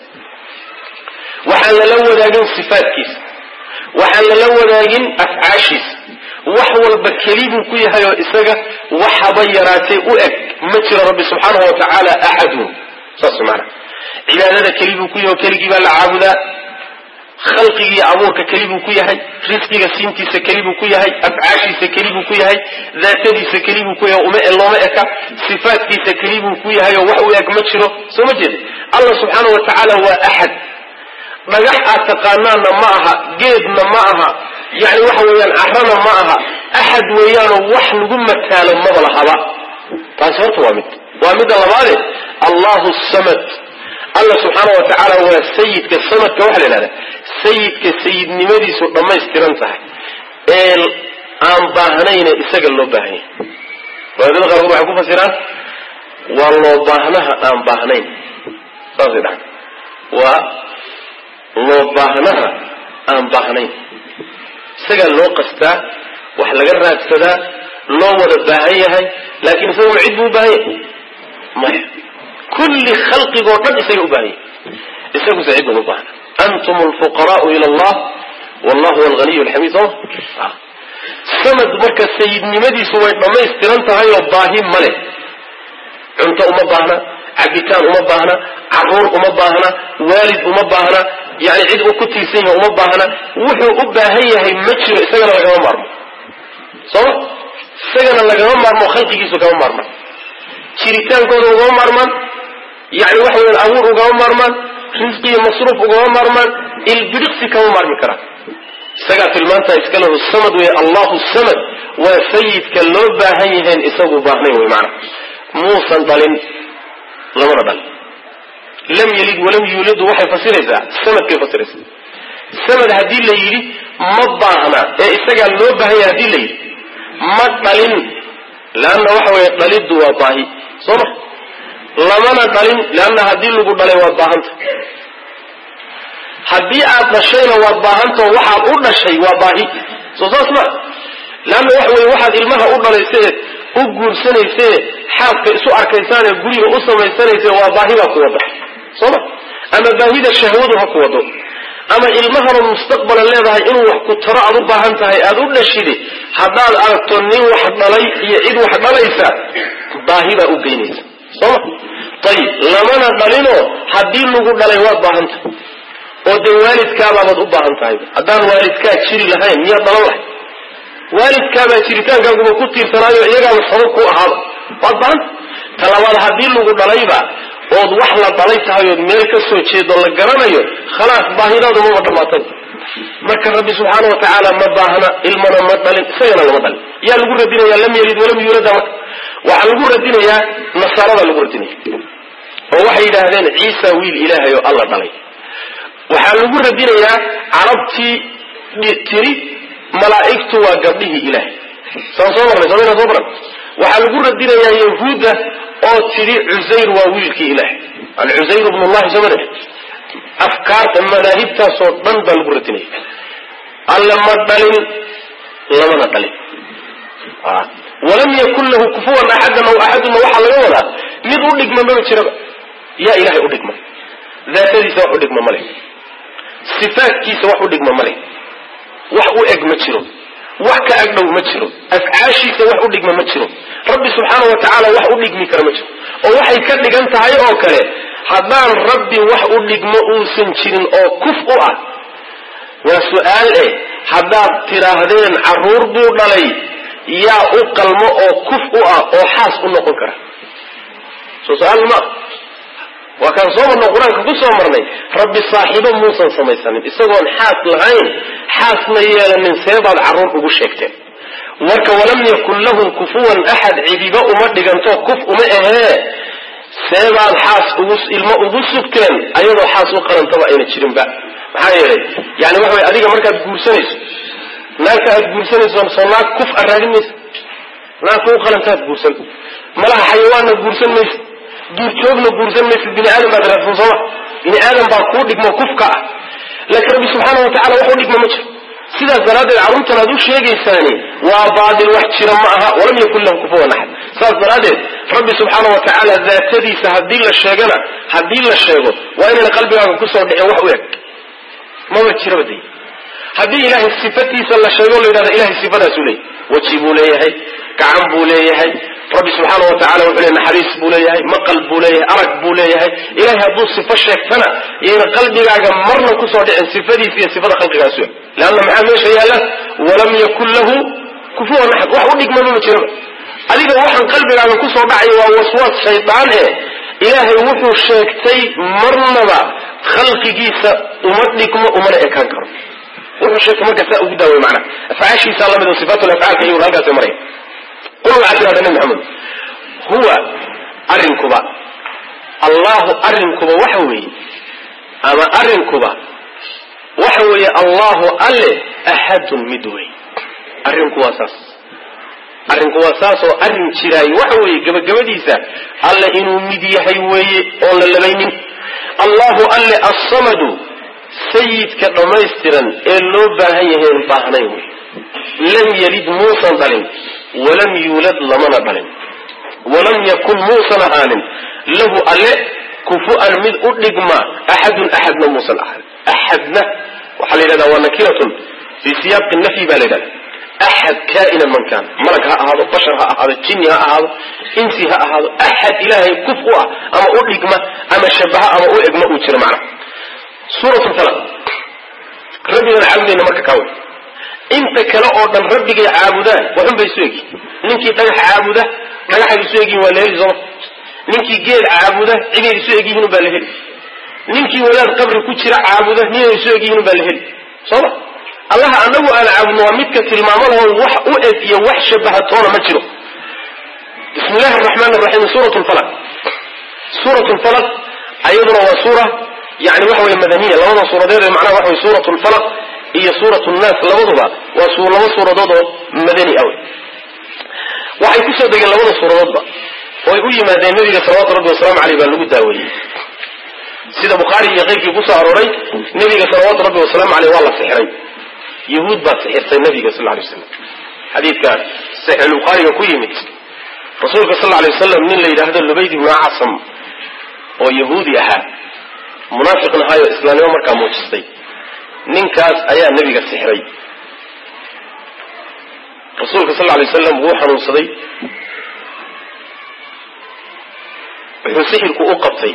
waxaan lala wadaagin sifaatkiisa waxaan lala wadaagin afcaashiisa wax walba keli buu ku yahay oo isaga waxaba yaraatee u eg ma jiro rabbi subxaanahu wa tacaala axadun saas maana cibaadada keli buu ku yahay oo keligii baa la caabudaa khalqigii abuurka keli buu ku yahay risqiga siintiisa keli buu ku yahay afcaashiisa keli buu ku yahay daatadiisa keli buu ku yahay uma looma eka sifaatkiisa keli buu ku yahay oo wax u eg ma jiro soo ma jeeda allah subxaana wa tacaala waa axad dhagax aad taqaanaanna ma aha geedna ma aha yani waxa weeyaan carana ma aha axad weeyaanoo wax lagu mataalo maba lahaba taasi horta waa mid waa midda labaade allahu samad alla subxaana wa tacaala waa sayidka samadka waxaa la yidhahdaa sayidka sayidnimadiisu dhammaystiran tahay ee aan baahnayne isaga loo baahanya riwaayadada qaarkood waxay ku fasiraan waa loo baahnaha aan baahnayn saasay dhahan waa loo baahnaha aan baahnayn isagaa loo qastaa wax laga raadsadaa loo wada baahan yahay laakiin isaguna cid buu u baahan yahay maya kulli khalqigoo dhan isaga u baahan yahay isaguse cid uma baahna antum alfuqaraau ila allah wallahu huwa alghaniy alxamiid soo sanad marka sayidnimadiisu way dhammaystiran tahay oo baahi ma leh cunto uma baahna cabitaan uma baahna caruur uma baahna waalid uma baahna yani cid uu ku tiirsan yahay uma baahna wuxuu u baahan yahay ma jiro isagana lagama maarmo sooma isagana lagama maarmo khalqigiisu kama maarmaan jiritaankooda ugama maarmaan yani waxa weyan abuur ugama maarmaan risqi iyo masruuf ugama maarmaan ilbidhiqsi kama maarmi karaan isagaa tilmaantaa iska lahu samad wey allahu samad waa sayidka loo baahan yahayn isagu baahnayn wey maana muusan dhalin lamana dhalin lam yalid walam yuuladu waxay fasiraysaa samadkay fasiraysaa samad haddii la yidhi ma baahna ee isagaa loo baahan yahay hadii la yidhi ma dhalin leanna waxa weeye dhaliddu waa baahi soo ma lamana dhalin leanna haddii lagu dhalay waad baahanta haddii aad dhashayna waad baahantao waxaad u dhashay waa baahi soo saas ma leanna waxa weye waxaad ilmaha u dhalaysee u guursanayse xaaska isu arkaysaanee guriga u samaysanayse waa baahi baa ku wada soo ma ama baahida shahwadu ha ku wado ama ilmahaba mustaqbalan leedahay inuu wax ku taro aad u baahan tahay aad u dhashide haddaad aragto nin wax dhalay iyo cid wax dhalaysa baahi baa u geynaysa soo ma ayib lamana dhalinoo haddii lagu dhalay waad baahan tahay oo dee waalidkaabaabaad u baahan tahay haddaan waalidkaa jiri lahayn miyaad dhalan lahay waalidkaabaa jiritaankaaguba ku tiirsanaayo iyagaaba sabab ku ahaaba waad baahanta talabaad haddii lagu dhalayba ood wax la dhalay tahay ood meel ka soo jeedo la garanayo khalaas baahidaadu maba dhamaatay marka rabbi subxaana wa tacaala ma baahna ilmana ma dhalin isagana lama dhalin yaa lagu radinayaa lam yalid walam yuulada marka waxaa lagu radinayaa nasaarada lagu radinaya oo waxay yidhaahdeen ciisa wiil ilaahay oo alla dhalay waxaa lagu radinayaa carabtii tiri malaa'igtu waa gabdhihii ilaahay saan soo marnay somayna soo baran waxaa lagu radinayaa yahuudda oo tidhi cusayr waa wiilkii ilaahay an cusayr ibn llahi soo mare afkaarta madaahibtaasoo dhan baa lagu radinaya alle ma dhalin lamana dhalin walam yakun lahu kufuwan axadan aw axadunna waxaa laga wadaa mid u dhigma maba jiraba yaa ilahay u dhigma daatadiisa wax u dhigma male sifaatkiisa wax u dhigma male wax u eg ma jiro wax ka agdhow ma jiro afcaashiisa wax u dhigma ma jiro rabbi subxaana wa tacaala wax u dhigmi kara ma jiro oo waxay ka dhigan tahay oo kale haddaan rabbi wax u dhigmo uusan jirin oo kuf u ah waa su-aal eh haddaad tidhaahdeen carruur buu dhalay yaa u qalmo oo kuf u ah oo xaas u noqon kara soo su-aal ma waa kaan soo marno qur-aanka ku soo marnay rabbi saaxiibo muusan samaysanin isagoon xaas lahayn xaasna yeelanin seebaad carruur ugu sheegteen marka walam yakun lahu kufuwan axad cidiba uma dhiganto kuf uma ahee seebaad xaas ugu ilmo ugu sugteen ayadoo xaas u qarantaba ayna jirinba maxaa yeelay yani waxa way adiga markaad guursanayso naagta aad guursanayso soo naag kuf a raadin maysa naagta u qalantaad guursan malaha xayawaanna guursan maysid duurjoogna guursan maysid bini aadam baad raadsan sooma bini aadam baa kuu dhigmo kufka ah laakiin rabbi subxaana wa tacala wax u dhigma ma jiro sidaas daraaddeed carruurtan aad u sheegaysaani waa baadil wax jira ma aha walam yakun lahu kufuwan axad saas daraaddeed rabbi subxaana wa tacaala daatadiisa haddii la sheegana haddii la sheego waa inayna qalbigaaga kusoo dhicin wax u eg maba jiraba day haddii ilaahay sifatiisa la sheego la yidhahda ilahay sifadaasuu leeyahay weji buu leeyahay gacan buu leeyahay rabbi subxaana wa tacala wuxuu leeyahy naxariis buu leeyahay maqal buu leeyahay arag buu leeyahay ilahay hadduu sifo sheegtana iyayna qalbigaaga marna kusoo dhicin sifadiisa iyo sifada khalqigaasu eg leanna maxaa meesha yaalla walam yakun lahu kufuwan axad wax u dhigmaba ma jiraba adiga waxaan qalbigaaga kusoo dhacaya waa waswaas shaydaan e ilaahay wuxuu sheegtay marnaba khalqigiisa uma dhigmo umana ekaan karo wuxuu sheegtay marka saa ugu daaway macna afcaashiisa lamid oo sifaatul afcaalka iyaguna halkaas maraya qul waxaad tirahda nabi maxamed huwa arrinkuba allahu arrinkuba waxa weeye ama arrinkuba waxa weeye allahu alle axadun mid wey arrinku waa saas arrinku waa saas oo arrin jiraay waxa weeye gebagabadiisa alle inuu mid yahay weeye oon la labaynin allahu alle assamadu sayidka dhammaystiran ee loo baahan yahay n baahnayn wey lam yalid muusan dhalin walam yuulad lamana dhalin walam yakun muusan ahaanin lahu alle kufu-an mid u dhigma axadun axadna muusan ahaanin axadna waxaa la yidhahda waa nakiratun fii siyaaqi nafyi baa la yidhahda axad kaa'inan man kaan malag ha ahaado bashar ha ahaado jinni ha ahaado insi ha ahaado axad ilaahay kuf u ah ama u dhigma ama shabaha ama u egma uu jiro macnaha suurat falaq rabbigan caabudayna marka kaa wey inta kale oo dhan rabbigay caabudaan waxun bay isu egyihin ninkii dhagax caabuda dhagaxay isu egyihin waa la heli sooma ninkii geed caabuda ciday isu egyihiin baa la heli ninkii wadaad qabri ku jira caabuda ninay isu egyihiin baa la heli sooma allaha anagu aan caabudno waa midka tilmaamo laho wax u eg iyo wax shabahatoona ma jiro bismi illahi araxmaan araxiim suurat lfalaq suurat lfalaq ayaduna waa suura yani waxa weye madaniya labada suuradeed ee macnaha waxa wey suurat lfalaq iyo suurat nnaas labaduba waa laba suuradood oo madani ah wey waxay kusoo degeen labada suuradoodba oo ay u yimaadeen nabiga salawatu rabbi wasalaamu aleyh baa lagu daaweeyey sida bukhaari iyo keyrkii kusoo arooray nabiga salawaatu rabbi wasalaamu aleyh waa la sixiray yahuud baa sixirtay nabiga sal lay slam xadiidka saxiixulbukhaariga ku yimid rasuulka sal lay wasalam nin la yidhaahdo lubayd ibnu acasam oo yahuudi ahaa munaafiqna ahaayo islaamnimo markaa muujistay ninkaas ayaa nebiga sixray rasuulka sal lay wasalam wuu xanuunsaday wuxuu sixirku u qabtay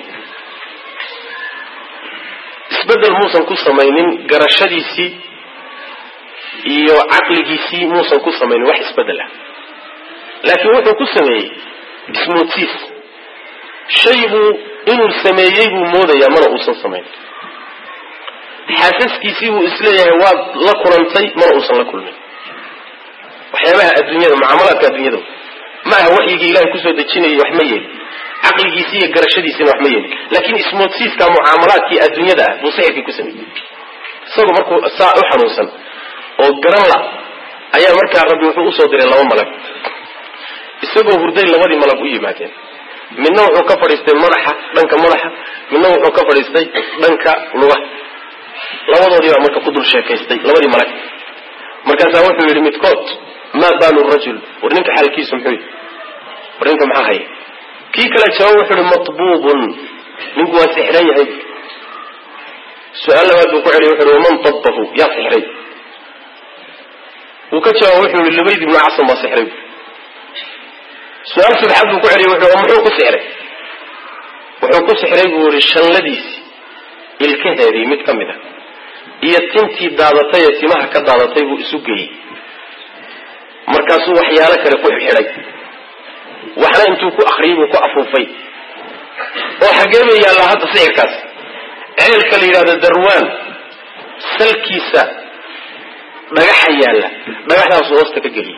isbedel muusan ku samaynin garashadiisii iyo caqligiisii muusan ku samaynin wax isbedela laakiin wuxuu ku sameeyey ismoodsiis shaybuu inuu sameeyey buu moodayaa mana uusan samayn xaasaskiisii buu isleeyahay waad la kulantay mana uusan la kulmin waxyaabaha adduunyada mucaamalaadka adduunyada ma aha waxyigii ilahay kusoo dejinayay wax ma yeelin caqligiisii iyo garashadiisiina wax ma yeelin laakiin ismoodsiiska mucaamalaadkii adduunyada ah buu sixirkii ku sameeyey isagoo markuu saa u xanuunsan oo garan la ayaa markaa rabbi wuxuu usoo diray laba malag isagoo hurday labadii malag u yimaadeen midna wuxuu ka fadhiistay madaxa dhanka madaxa midna wuxuu ka fadhiistay dhanka lugaha labadoodii baa marka ku dul sheekaystay labadii malag markaasaa wuxuu yidhi midkood maa baalu rajul war ninka xaalkiisu muxuu yidhi war ninka maxaa haya kii kale jawaab wuxuu yihi matbuubun ninku waa sixran yahay su-aal labaad buu ku celiy wuxu uhi waman dabbahu yaa sixray wuu ka jawaab wuxuu yihi lubayd ibnu casam baa sixray su-aal saddexaad buu ku celiyay wuxuu muxuu ku sixray wuxuu ku sixray buu yihi shanladiisii ilkaheedii mid ka mid a iyo tintii daadatay ee timaha ka daadatay buu isu geeyey markaasuu waxyaalo kale ku xidhay waxna intuu ku akriyay buu ku afuufay oo xaggee bay yaallaa hadda sixirkaas ceelka la yidhahdo darwaan salkiisa dhagaxa yaalla dhagaxdaasuu hoosta ka geliyay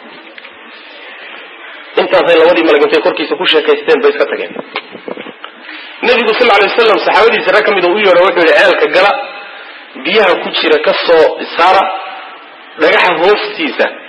intaasay labadii malag intay korkiisa ku sheekaysteen bay iska tageen nebigu sal ly wasalam saxaabadiisa rag ka mid u yeedho wuxuu yihi ceelka gala biyaha ku jira ka soo saara dhagaxa hoostiisa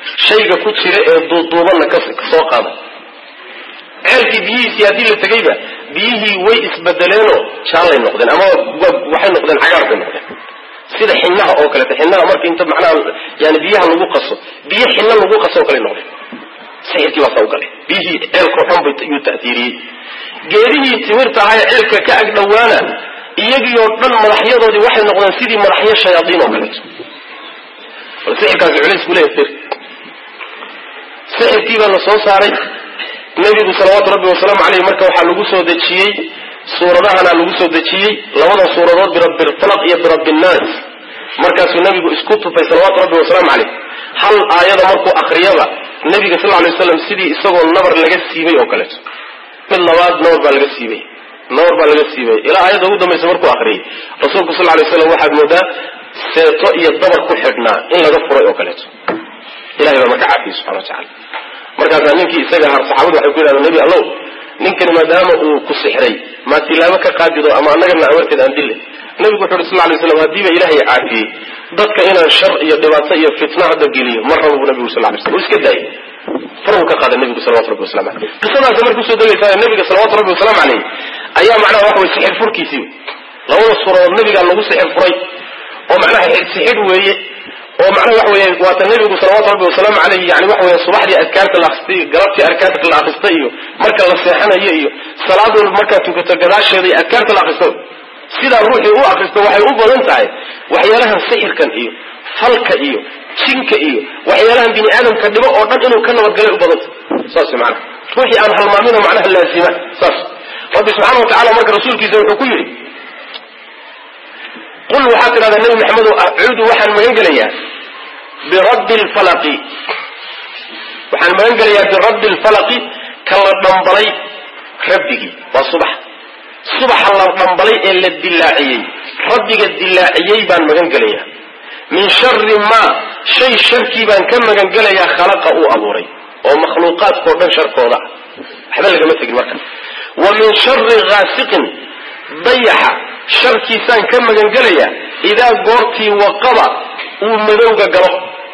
shayga ku jira ee duuduubanna kasoo qaada ceelkii biyihiisii haddii la tegayba biyihii way isbedeleenoo jaallay noqdeen ama waxay noqdeen cagaar bay noqdeen sida xinaha oo kaleeto xinaha marka inta macnaha yani biyaha lagu qaso biyo xina lagu qaso oo kale noqdeen sixirkii baa saa u galay biyihii ceelka xun bay yuu ta'tiiriyey geedihii timirta ahaa ee ceelka ka ag dhowaana iyagii oo dhan madaxyadoodii waxay noqdeen sidii madaxyo shayaadiin oo kaleeto bal sixirkaasi culays ku leeyahay sir sixirkii baa la soo saaray nebigu salawaatu rabbi wasalaamu caleyh marka waxaa lagu soo dejiyey suuradahana lagu soo dejiyey labada suuradood birabbi lfalaq iyo birabbi nnaas markaasuu nebigu isku tufay salawaatu rabbi wasalaamu caleyh hal aayada markuu akriyaba nebiga sal lay waslam sidii isagoo nabar laga siibay oo kaleeto mid labaad nabar baa laga siibay nabar baa laga siibay ilaa aayadda ugu dambaysa markuu akriyay rasuulku sal lay slam waxaad moodaa seeto iyo dabar ku xidhnaa in laga furay oo kaleeto ilahay baa marka caafiyey subxana wa tacala markaasaa ninkii isaga har saxaabadu waxay ku yidhahdeen nebi allow ninkani maadaama uu ku sixray maa tilaabo ka qaadido ama annagana amarteed aan dille nebigu wuxu uhi sal lay slam haddiiba ilaahay caafiyey dadka inaan shar iyo dhibaato iyo fitna hadda geliyo mar raba bu nebigu sal lay slam uu iska daayay farhu ka qaada nebigu salawatu rabbi waslamu aleyh qisadaasi markay usoo degaysaa nebiga salawatu rabbi wasalaamu caleyh ayaa macnaha waxa way sixir furkiisii labada suuradood nebigaa lagu sixir furay oo macnaha sixir weeye oo macnaha waxa weeye waata nebigu salawaatu rabbi wasalaamu caleyh yani waxa weeye subaxdii adkaarta la akristay galabtii adkaarta la akristay iyo marka la seexanayo iyo salaad walba markaad tukato gadaasheeda iyo adkaarta la akristo sidaa ruuxii u akristo waxay u badan tahay waxyaalahan sixirkan iyo falka iyo jinka iyo waxyaalahan bini aadamka dhibo oo dhan inuu ka nabadgalay u badanta saas macnaha ruuxii aan halmaamino macnaha laazima saas rabbi subxaana wa tacala marka rasuulkiisa wuxuu ku yidhi qul waxaad tidhahdaa nebi maxamedow acuudu waxaan magan gelayaa birabbi lfalaqi waxaan magan gelayaa birabbi lfalaqi ka la dhambalay rabbigii waa subax subaxa la dhambalay ee la dilaaciyey rabbiga dilaaciyey baan magan gelayaa min shari maa shay sharkii baan ka magan gelayaa khalaqa uu abuuray oo makhluuqaadkao dhan sharkooda ah waxba lagama tegin marka wa min shari ghaasiqin dayaxa sharkiisaan ka magan gelayaa idaa goortii waqaba uu madowga galo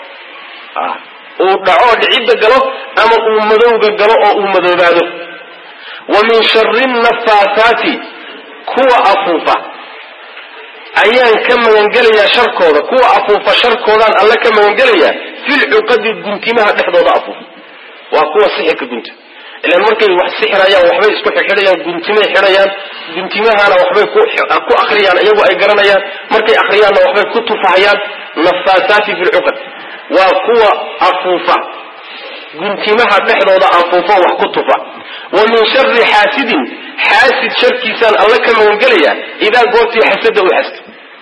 uu dhaco dhicidda galo ama uu madowga galo oo uu madoobaado wa min shari nafaasaati kuwa afuufa ayaan ka magangelayaa sharkooda kuwa afuufa sharkoodaan alle ka magangelayaa filcuqadi guntimaha dhexdooda afuufa waa kuwa sixirka gunta ilaan markay wax sixirayaan waxbay isku xidhayaan guntimay xidhayaan guntimahana waxbay ku akriyaan iyagu ay garanayaan markay akriyaanna waxbay ku tufahayaan nafaasaati fi lcuqad waa kuwa afuufa guntimaha dhexdooda afuufa wax ku tufa wa min shari xaasidin xaasid sharkiisaan alla ka magangelayaa idaa goortii xasada u xasta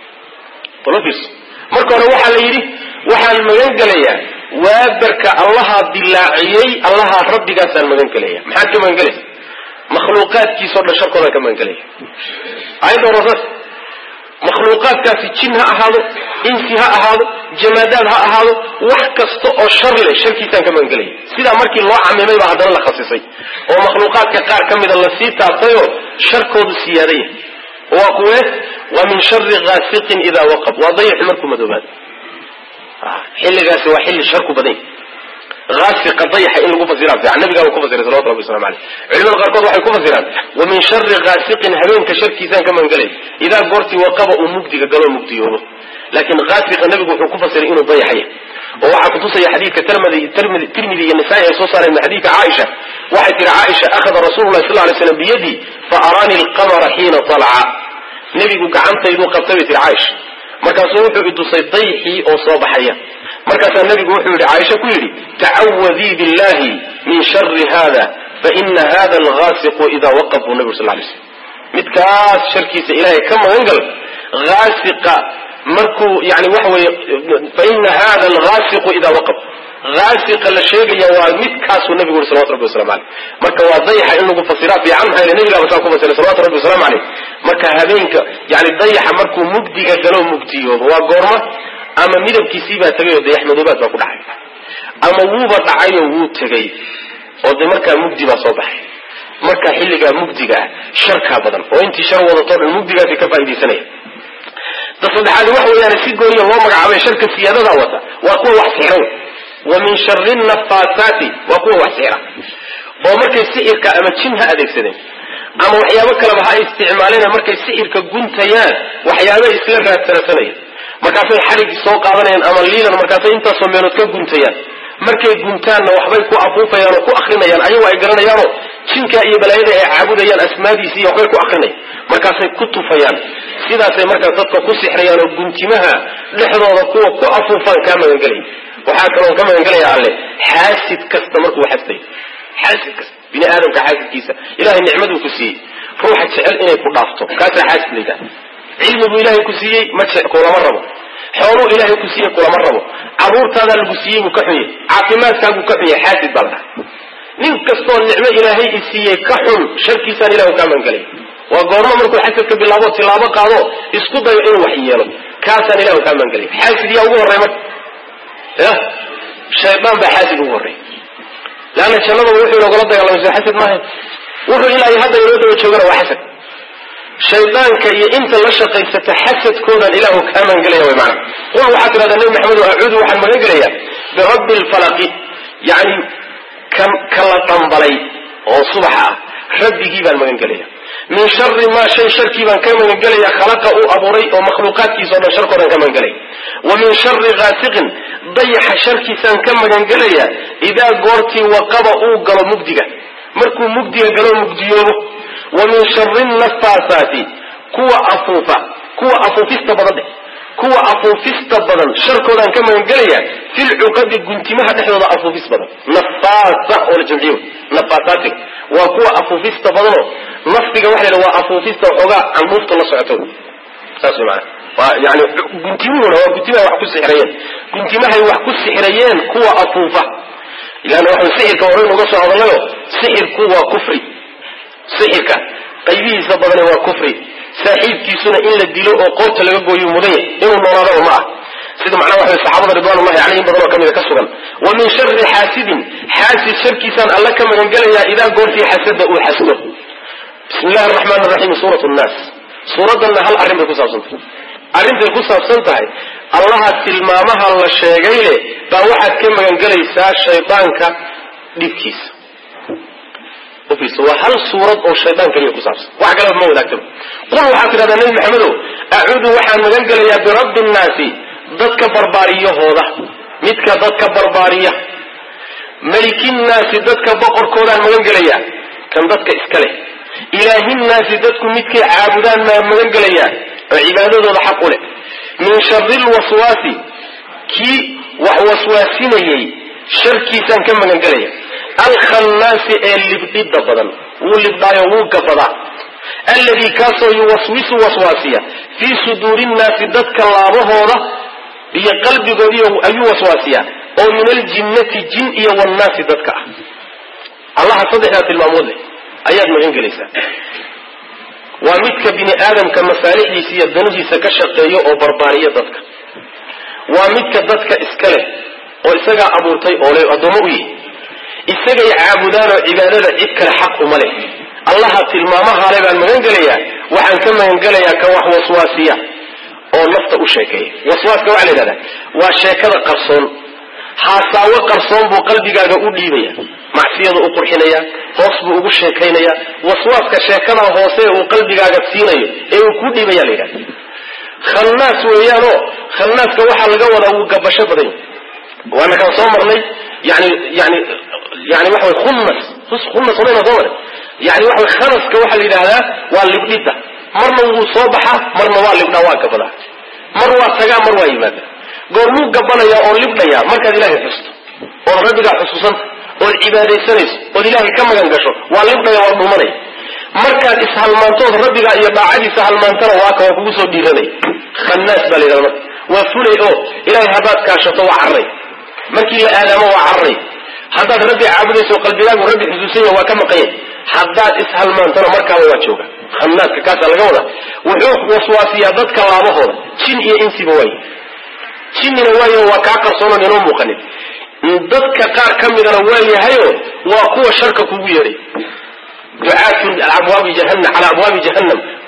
marka hore waxaa la yidhi waxaan magan gelayaa waabarka allahaa dilaaciyey allahaa rabbigaasaan magan gelaya maxaad ka magan gelaysa makhluuqaadkiisao dhan sharkoodaan ka magan gelaya ayadda horasaas makhluuqaadkaasi jin ha ahaado insi ha ahaado jamaadaad ha ahaado wax kasta oo shar leh sharkiisaan ka magan gelaya sidaa markii loo camimay baa haddana la khasisay oo makhluuqaadka qaar ka mida lasii taabtayoo sharkoodu siyaadaya waa kuwe wa min shari ghaasiqin idaa waqab waa dayaxu markuu madoobaado xilligaasi waa xilli sharku badan aasiqa dayaxa in lagu fasira fiican nabigaa uu ku fasiray salawatu rabbi waslamu aleyh culimada qaarkood waxay ku fasiraan wa min shari ghaasiqin habeenka sharkiisaan ka magangelay idaa goortii waqaba uu mugdiga galo mugdiyoobo laakiin haasiqa nabigu wuxuu ku fasiray inuu dayaxaya oo waxaa kutusaya xadiidka tirmidi iyo nisaa-i ay soo saareen min xadiidka caaisha waxay tihi caaisha akhada rasuulu lahi sal lay slam biyadii fa araani alqamara xiina talaca nebigu gacantayduu qabtay bay tihi caaisha markaasuu wuxuu idusay dayxii oo soo baxaya markaasaa nebigu wuxuu yihi caaisha ku yidhi tacawadii billahi min shari hada faina hada alghaasiqu idaa waqab buu nebigu sal lay slam midkaas sharkiisa ilaahay ka magan gal haasiqa markuu yani waxa weeye faina hada alghaasiqu idaa waqab haasiqa la sheegaya waa midkaasuu nebigu yuri salawatu rabbi waslamu aleyh marka waa dayaxa in lagu fasiraa fiican maxaa yele nebigaaba saa ku fasiray salawatu rabbi waslamu aleyh marka habeenka yani dayaxa markuu mugdiga galo mugdiyoobo waa goorma ama midabkiisii baa tegay oo dayax madoobaad baa ku dhacay ama wuuba dhacayoo wuu tegay oo de markaa mugdi baa soo baxay marka xilligaa mugdiga ah sharkaa badan oo intii shar wadatoo dhan mugdigaasi ka faaidaysanaya da saddexaadi waxa weeyaan si gooniya loo magacaabay sharka siyaadadaa wata waa kuwa wax sixran wa min shari nafaasaati waa kuwa wax sixira oo markay sixirka ama jin ha adeegsadeen ama waxyaabo kaleba ha isticmaaleen markay sixirka guntayaan waxyaabay isla raadsanasanayaan markaasay xarig soo qaadanayaan ama liilan markaasay intaasoo meelood ka guntayaan markay guntaanna waxbay ku afuufayaan oo ku akrinayaan ayagoo ay garanayaanoo jinka iyo balaayada ay caabudayaan asmaadiisi iyo waxbay ku akrinayaan markaasay ku tufayaan sidaasay markaas dadka ku sixrayaan oo guntimaha dhexdooda kuwa ku afuufaan kaa magangelaya waxaa kaloon ka magangelaya alle xaasid kasta markuu xasday xaasid kasta bini aadamka xaasidkiisa ilahay nicmaduu ku siiyey ruuxa jecel inay ku dhaafto kaasaa xaasid la yidhaha cilmiguu ilaahay ku siiyey ma kulama rabo xooluu ilaahay ku siiyey kulama rabo caruurtaadaa lagu siiyey buu ka xun yahay caafimaadkaaguu ka xun yahay xaasid baa la dhaha nin kastoo nicmo ilaahay i siiyey ka xun sharkiisaan ilahu kaa magangelaya waa goormo markuu xasadka bilaabo tilaabo qaado isku dayo inuu wax yeelo kaasaan ilahu kaa magangelaya xaasid yaa ugu horrey marka ya shaydaan baa xaasid ugu horrey leanna jannadaba wuxuu inogala dagaalamay soo xasad maaha wuxuu ilaahay hadda inoo daba joogana waa xasad shaydaanka iyo inta la shaqaysata xasadkoodan ilaahu kaa magangelaya way macana qul waxaad tidhahdaa nebi maxamedo acuudu waxaan magan gelayaa birabbi lfalaqi yani kan kala dhambalay oo subaxa ah rabbigii baan magan gelaya min shari maa shay sharkii baan ka magan gelaya khalaqa uu abuuray oo makhluuqaadkiisa o dhan sharkoodan ka magan gelaya wa min shari gaasiqin dayaxa sharkiisaan ka magan gelaya idaa goortii waqaba uu galo mugdiga markuu mugdiga galo mugdiyoobo wa min shari nafaasaati kuwa afuufa kuwa afuufista badan dheh kuwa afuufista badan sharkoodaan ka magan gelaya filcuqadi guntimaha dhexdooda afuufis badan nafaasa oo la jamciyo nafaasaatiga waa kuwa afuufista badanoo nafdiga waxa la yidhaha waa afuufista waxoogaa candhuufta la socoto saas way maana waa yani guntimuhuna waa guntimahay wax ku sixirayeen guntimahay wax ku sixirayeen kuwa afuufa ilaana waxaan sixirka horey uga soo hadalnayo sixirku waa kufri sixirka qaybihiisa badane waa kufri saaxiibkiisuna in la dilo oo qoorta laga gooyo mudanya inuu noolaadaba ma ah sida macnaha waxa saxaabada ridwanullahi calayhim badan oo kamida ka sugan wa min shari xaasidin xaasid sharkiisaan alla ka magan gelayaa idaa goortii xasada uu xasdo bismi illahi araxmaan araxiim suurat nnaas suuraddanna hal arrin bay ku saabsan tahay arrintay ku saabsan tahay allaha tilmaamaha la sheegay leh baa waxaad ka magan gelaysaa shaydaanka dhibkiisa waa hal suurad oo shaydaan keliya ku saabsan wax kaleba ma wadaagtaba qul waxaad tidhahdaa nebi maxamedow acuudu waxaan magan gelayaa birabbi nnaasi dadka barbaariyahooda midka dadka barbaariya melikinnaasi dadka boqorkoodaan magan gelayaa kan dadka iska leh ilaahinnaasi dadku midkay caabudaan maa magan gelayaa oo cibaadadooda xaq u leh min shari lwaswaasi kii wax waswaasinayey sharkiisaan ka magan gelaya alkhannaasi ee libdhidda badan wuu libdhaayo wuu gabadaa alladii kaasoo yuwaswisu waswaasiya fii suduuri nnaasi dadka laabahooda iyo qalbigoodiiy ayuu waswaasiyaa oo min aljinnati jin iyo wannaasi dadka ah allaha saddexdaa tilmaamood leh ayaad magan gelaysaa waa midka bini aadamka masaalixdiisa iyo danihiisa ka shaqeeyo oo barbaariya dadka waa midka dadka iska leh oo isagaa abuurtay oo le addoommo u yihi isagay caabudaan oo cibaadada cid kale xaq uma leh allaha tilmaamahaale baan magan gelayaa waxaan ka magan gelayaa ka wax waswaasiya oo nafta u sheekeeya waswaaska waxaa la yidhahdaa waa sheekada qarsoon haasaawo qarsoon buu qalbigaaga u dhiibaya macsiyadu u qurxinaya hoos buu ugu sheekaynaya waswaaska sheekada hoose uu qalbigaaga siinayo ee uu kuu dhiibaya la yidhahda khannaas weeyaanoo khannaaska waxaa laga wadaa wuu gabasho badan yahy waana kala soo marnay yani yani yani waxa way khunnas khunnas omayna soo maray yani waxa way khanaska waxaa la yidhahdaa waa libdhidda marna wuu soo baxaa marna waa libdhaa waa gabadaa mar waa tagaa mar waa yimaada goormuu gabanayaa oo libdhayaa markaad ilaahay xusto ood rabbigaa xusuusanta ood cibaadaysanayso ood ilaahay ka magan gasho waa libdhaya waa dhumanaya markaad ishalmaantood rabbigaa iyo daacadiisa halmaantana waa ka waa kugu soo dhiiranaya khannaas baa la yidhahda marka waa fulay oo ilaahay haddaad kaashato waa carray markii la aadaamo waa carray haddaad rabbi caabudayso qalbigaagu rabbi xusuusanya waa ka maqanya haddaad ishalmaantona markaaba waa jooga khanaaska kaasaa laga wadaa wuxuu waswaasiyaa dadka laabahooda jin iyo insiba waaye jinnina waayo waa kaa qarsoonan inoo muuqanin dadka qaar ka midana waa yahayo waa kuwa sharka kugu yeedhay ducaatun abwaabi jahanam calaa abwaabi jahannam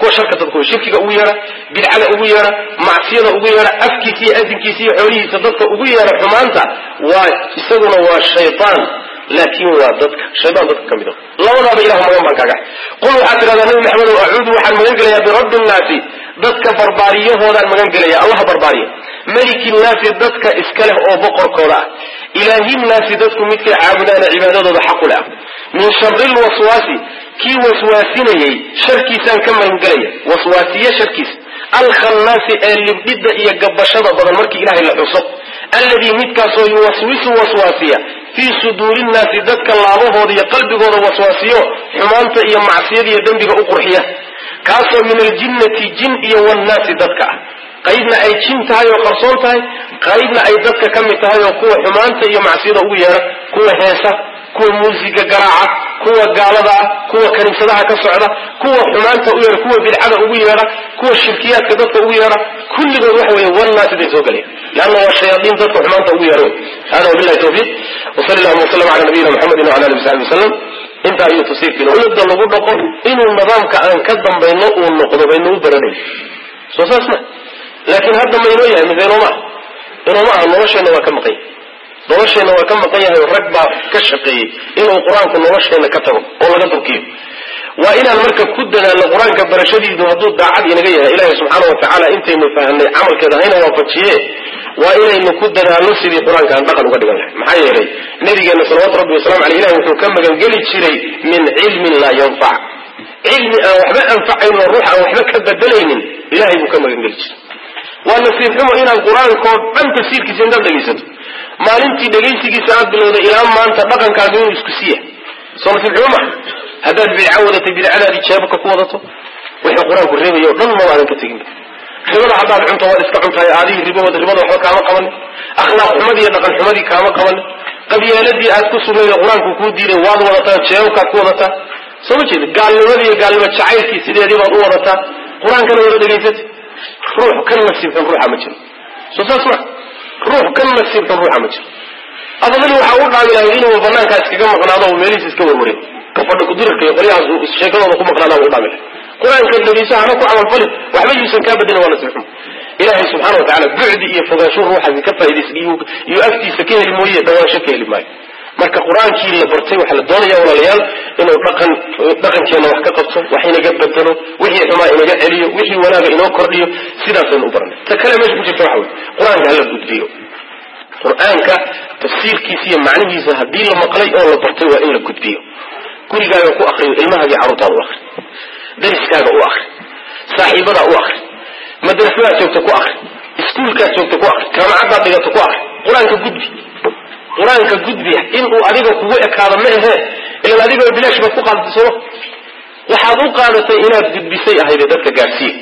kuwa sharka dadka shirkiga ugu yeedha bidcada ugu yeedha macsiyada ugu yeedha afkiisa iyo asinkiisa iyo xoolihiisa dadka ugu yeedha xumaanta waa isaguna waa shaytaan laakin waa dadka shaytaan dadka ka mid a labadaaba ilah magan baan kaaga qul waxaad tidhahdaa nabi maxamedow acuudu waxaan magan gelayaa birabbi nnaasi dadka barbaariyahoodaan magan gelaya allaha barbaariya meliki nnaasi dadka iska leh oo boqorkooda ah ilaahi nnaasi dadku midkay caabudaana cibaadadooda xaqule ah min shari lwaswaasi kii waswaasinayey sharkiisaan ka magangelaya waswaasiye sharkiisa alkhannaasi ee libdhidda iyo gabashada badan markii ilahay la xuso alladii midkaasoo yuwaswisu waswaasiya fii suduuri nnaasi dadka laabahooda iyo qalbigooda waswaasiyo xumaanta iyo macsiyada iyo dembiga u qurxiya kaasoo min aljinnati jin iyo wannaasi dadka ah qaybna ay jin tahay oo qarsoon tahay qaybna ay dadka ka mid tahay oo kuwa xumaanta iyo macsiyada ugu yeedha kuwa heesa kuwa muusiga garaaca kuwa gaalada ah kuwa kaniisadaha ka socda kuwa xumaanta u yeedha kuwa bidcada ugu yeedha kuwa shirkiyaadka dadka ugu yeedha kulligood waxa weeye wannaasi bay soo gelaya leanna waa shayaaiin dadka xumaanta ugu yeedha wey hada wabillahi tawfiiq wasali allahuma wasalam cala nabiyina muxamedin wala ali wasaxbi wasalam intaa ayuu tafsiirkiina umada lagu dhaqo inuu nidaamka aan ka dambayno uu noqdo baynu u baranayn soo saas ma laakiin hadda ma inoo yahay mise inooma ah inooma ah nolosheenna waa ka maqan yahay nolosheenna waa ka maqan yahay rag baa ka shaqeeyey inuu qur-aanku nolosheenna ka tago oo laga durkiyo waa inaan marka ku dadaalno qur-aanka barashadiidu hadduu daacad inaga yahay ilaahay subxaana wa tacaala intaynu fahamnay camalkeeda hayna waafajiye waa inaynu ku dadaalno sidii qur-aanka aan dhaqan uga dhigan lahay maxaa yeelay nabigeena salawatu rabbi wasalamu aleyh ilahi wuxuu ka magangeli jiray min cilmin laa yanfac cilmi aan waxba anfacayn oo ruux aan waxba ka bedelaynin ilahay buu ka magangeli jiray waa nasiib xumo inaad qur-aankao dhan tafsiirkiisa intaad dhegaysato maalintii dhegaysigiisa aad bilowday ilaa maanta dhaqankaaga inuu isku siiya soo nasiib xumo maa haddaad bidca wadatay bidcadaadii jeebaka ku wadato wixii qur-aanku reebaya o dhan mabaadan ka teginba ribada haddaad cunto waad iska cuntahay aadihii ribawada ribada waxba kaama qabanin akhlaaq xumadii iyo dhaqan xumadii kaama qabanin qabyaaladii aad ku sugnayd qur-aanku kuu diiday waad wadataa jeebabkaad ku wadataa soo ma jeeda gaalnimadii iyo gaalnimo jacaylkii sideedii baad u wadataa qur-aankana wada dhegaysatay ruux ka nasiib xun ruuxa ma jiro soo saas ma ruux ka nasiib xun ruuxa ma jiro afadali waxaa u dhaami lahay inuu banaankaa iskaga maqnaado oo meelihiisa iska warwarin kafadha kudirarka iyo qolyahaas sheekadooda ku maqnaada u dhaami lahay qur-aanka dhegayso hana ku camalfalin waxba yuusan kaa badin waa nasiib xun ilaahay subxaana wa tacala bucdi iyo fogaansho ruuxaasi ka faaidaysan iyo agtiisa ka heli mooye dhawaansho ka heli maayo marka qur-aankii la bartay waxaa la doonaya walaalayaal inuu dhaqan dhaqankeenna wax ka qabto wax inaga bedelo wixii xumaa inaga celiyo wixii wanaaga inoo kordhiyo sidaasaynu u baranay ta kale meesha ku jirta waxa wey qur-aanka hala gudbiyo qur-aanka tafsiirkiisa iyo macnihiisa haddii la maqlay oo la bartay waa in la gudbiyo gurigaaga ku akriyo ilmahaagii carruurtaada u akri dariskaaga u akri saaxiibadaa u akri madrasadaad joogta ku akri iskuulkaad joogta ku akri jaamacaddaad dhigato ku akri qur-aanka gudbi qur-aanka gudbi inuu adiga kugu ekaado ma ahee ilan adigoo bilaash baad ku qaadatay sooma waxaad u qaadatay inaad gudbisay ahayde dadka gaadhsiiya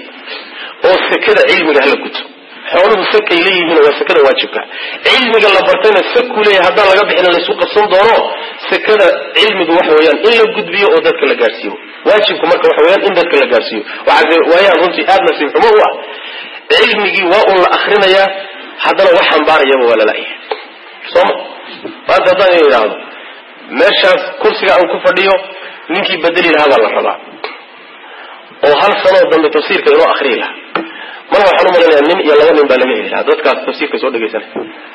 oo sekada cilmiga hala guto xooluhu sakay leeyihiin waa sekada waajibka cilmiga la bartayna saku leeyahay haddaan laga bixin laysu qabsan doono sekada cilmigu waxa weeyaan in la gudbiyo oo dadka la gaadhsiiyo waajibku marka waxa weeyaan in dadka la gaadhsiiyo waxaa waayaan runtii aad nasiib xumo u ah cilmigii waa un la akrinayaa haddana wax xambaarayaba waa lalayahay sooma maanta haddaan idhaahdo meeshaas kursiga aan ku fadhiyo ninkii bedeli lahaa baa la rabaa oo hal sanoo dambe tafsiirka inoo akriyi lahaa mar waxaan u malaynayaa nin iyo laba nin baa laga heli lahaa dadkaas tafsiirka soo dhegaysanay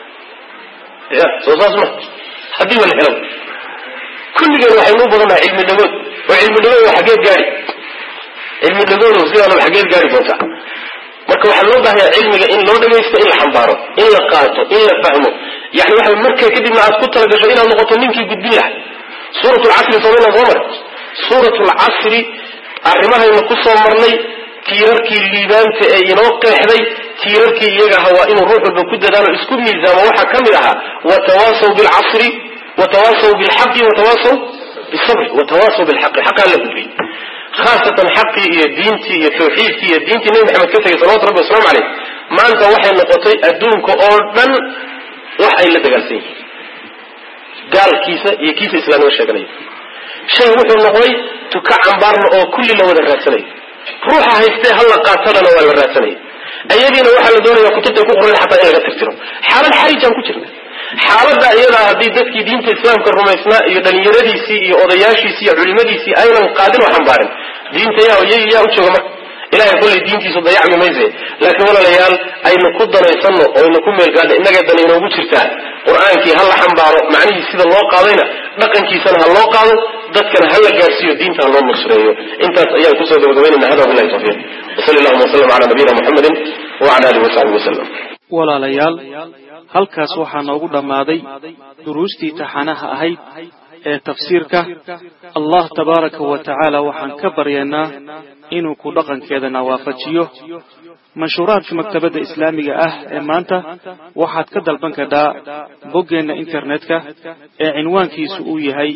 ya soo saas ma haddii ba la helo kulligeen waxaynu u badannahay cilmi dhagood oo cilmi dhagood xageed gaari cilmi dhagoodu sidaanaba xageed gaari doontaa marka waxaa loo baahaya cilmiga in loo dhagaysto in la xambaaro in la qaato in la fahmo yani waxa marka kadibna aad ku talagasho inaad noqoto ninkii gudbin lahay suurat lcasri somayna soo mare suurat lcasri arrimahayna ku soo marnay tiirarkii liibaanta ee inoo qeexday tiirarkii iyaga ahaa waa inuu ruux walba ku dadaalo isku miisaamo waxaa ka mid ahaa watawaasaw bilcasri watawaasaw bilxaqi watawaasaw bisabri watawaasaw bilxaqi xaqaa la gudbiyey khaasatan xaqii iyo diintii iyo tawxiidkii iyo diintii nebi maxamed ka tegay salawatu rabbi waslamu caleyh maanta waxay noqotay adduunka oo dhan wax ay la dagaalsan yihiin gaalkiisa iyo kiisa islaamnimo sheeganaya shay wuxuu noqday tuka cambaarna oo kulli la wada raadsanayo ruuxa haystee hala qaatalana waa la raadsanaya ayadiina waxaa la doonaya kutubtay ku qoran xataa in laga tirtiro xaalad xarijaan ku jirna xaaladda iyadaa haddii dadkii diinta islaamka rumaysnaa iyo dhalinyaradiisii iyo odayaashiisii iyo culimadiisii aynan qaadin oo xambaarin diinta yaa yaa u jooga marka ilahay kollay diintiisa dayacmi mayse laakiin walaalayaal aynu ku danaysanno oo aynu ku meelgaadno innagay dan inoogu jirtaa qur-aankii ha la xambaaro macnihii sida loo qaadayna dhaqankiisana ha loo qaado dadkana ha la gaarsiiyo diinta ha loo nusreeyo intaas ayaan kusoo gabagabaynayna hada wabillahi tawfiiq wasali allahuma wasalam cala nabiyina muxamedin wacala alihi wasaxbihi wasalam walaalayaal halkaas waxaa noogu dhammaaday duruustii taxanaha ahayd ee tafsiirka allah tabaaraka wa tacaala waxaan ka baryaynaa inuu ku dhaqankeedana waafajiyo manshuuraadka maktabadda islaamiga ah ee maanta waxaad ka dalban kartaa boggeenna internetka ee cinwaankiisu uu yahay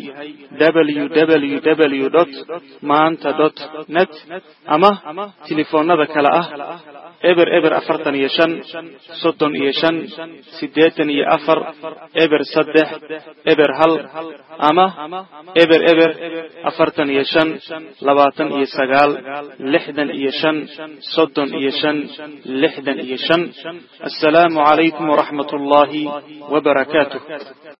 www dot maanta dot net ama telefoonnada kale ah eber eber afartan iyo shan soddon iyo shan siddeetan iyo afar eber saddex eber hal ama eber eber afartan iyo shan labaatan iyo sagaal lixdan iyo shan soddon iyo shan lixdan iyo shan assalaamu calaykum waraxmat ullaahi wabarakaatuh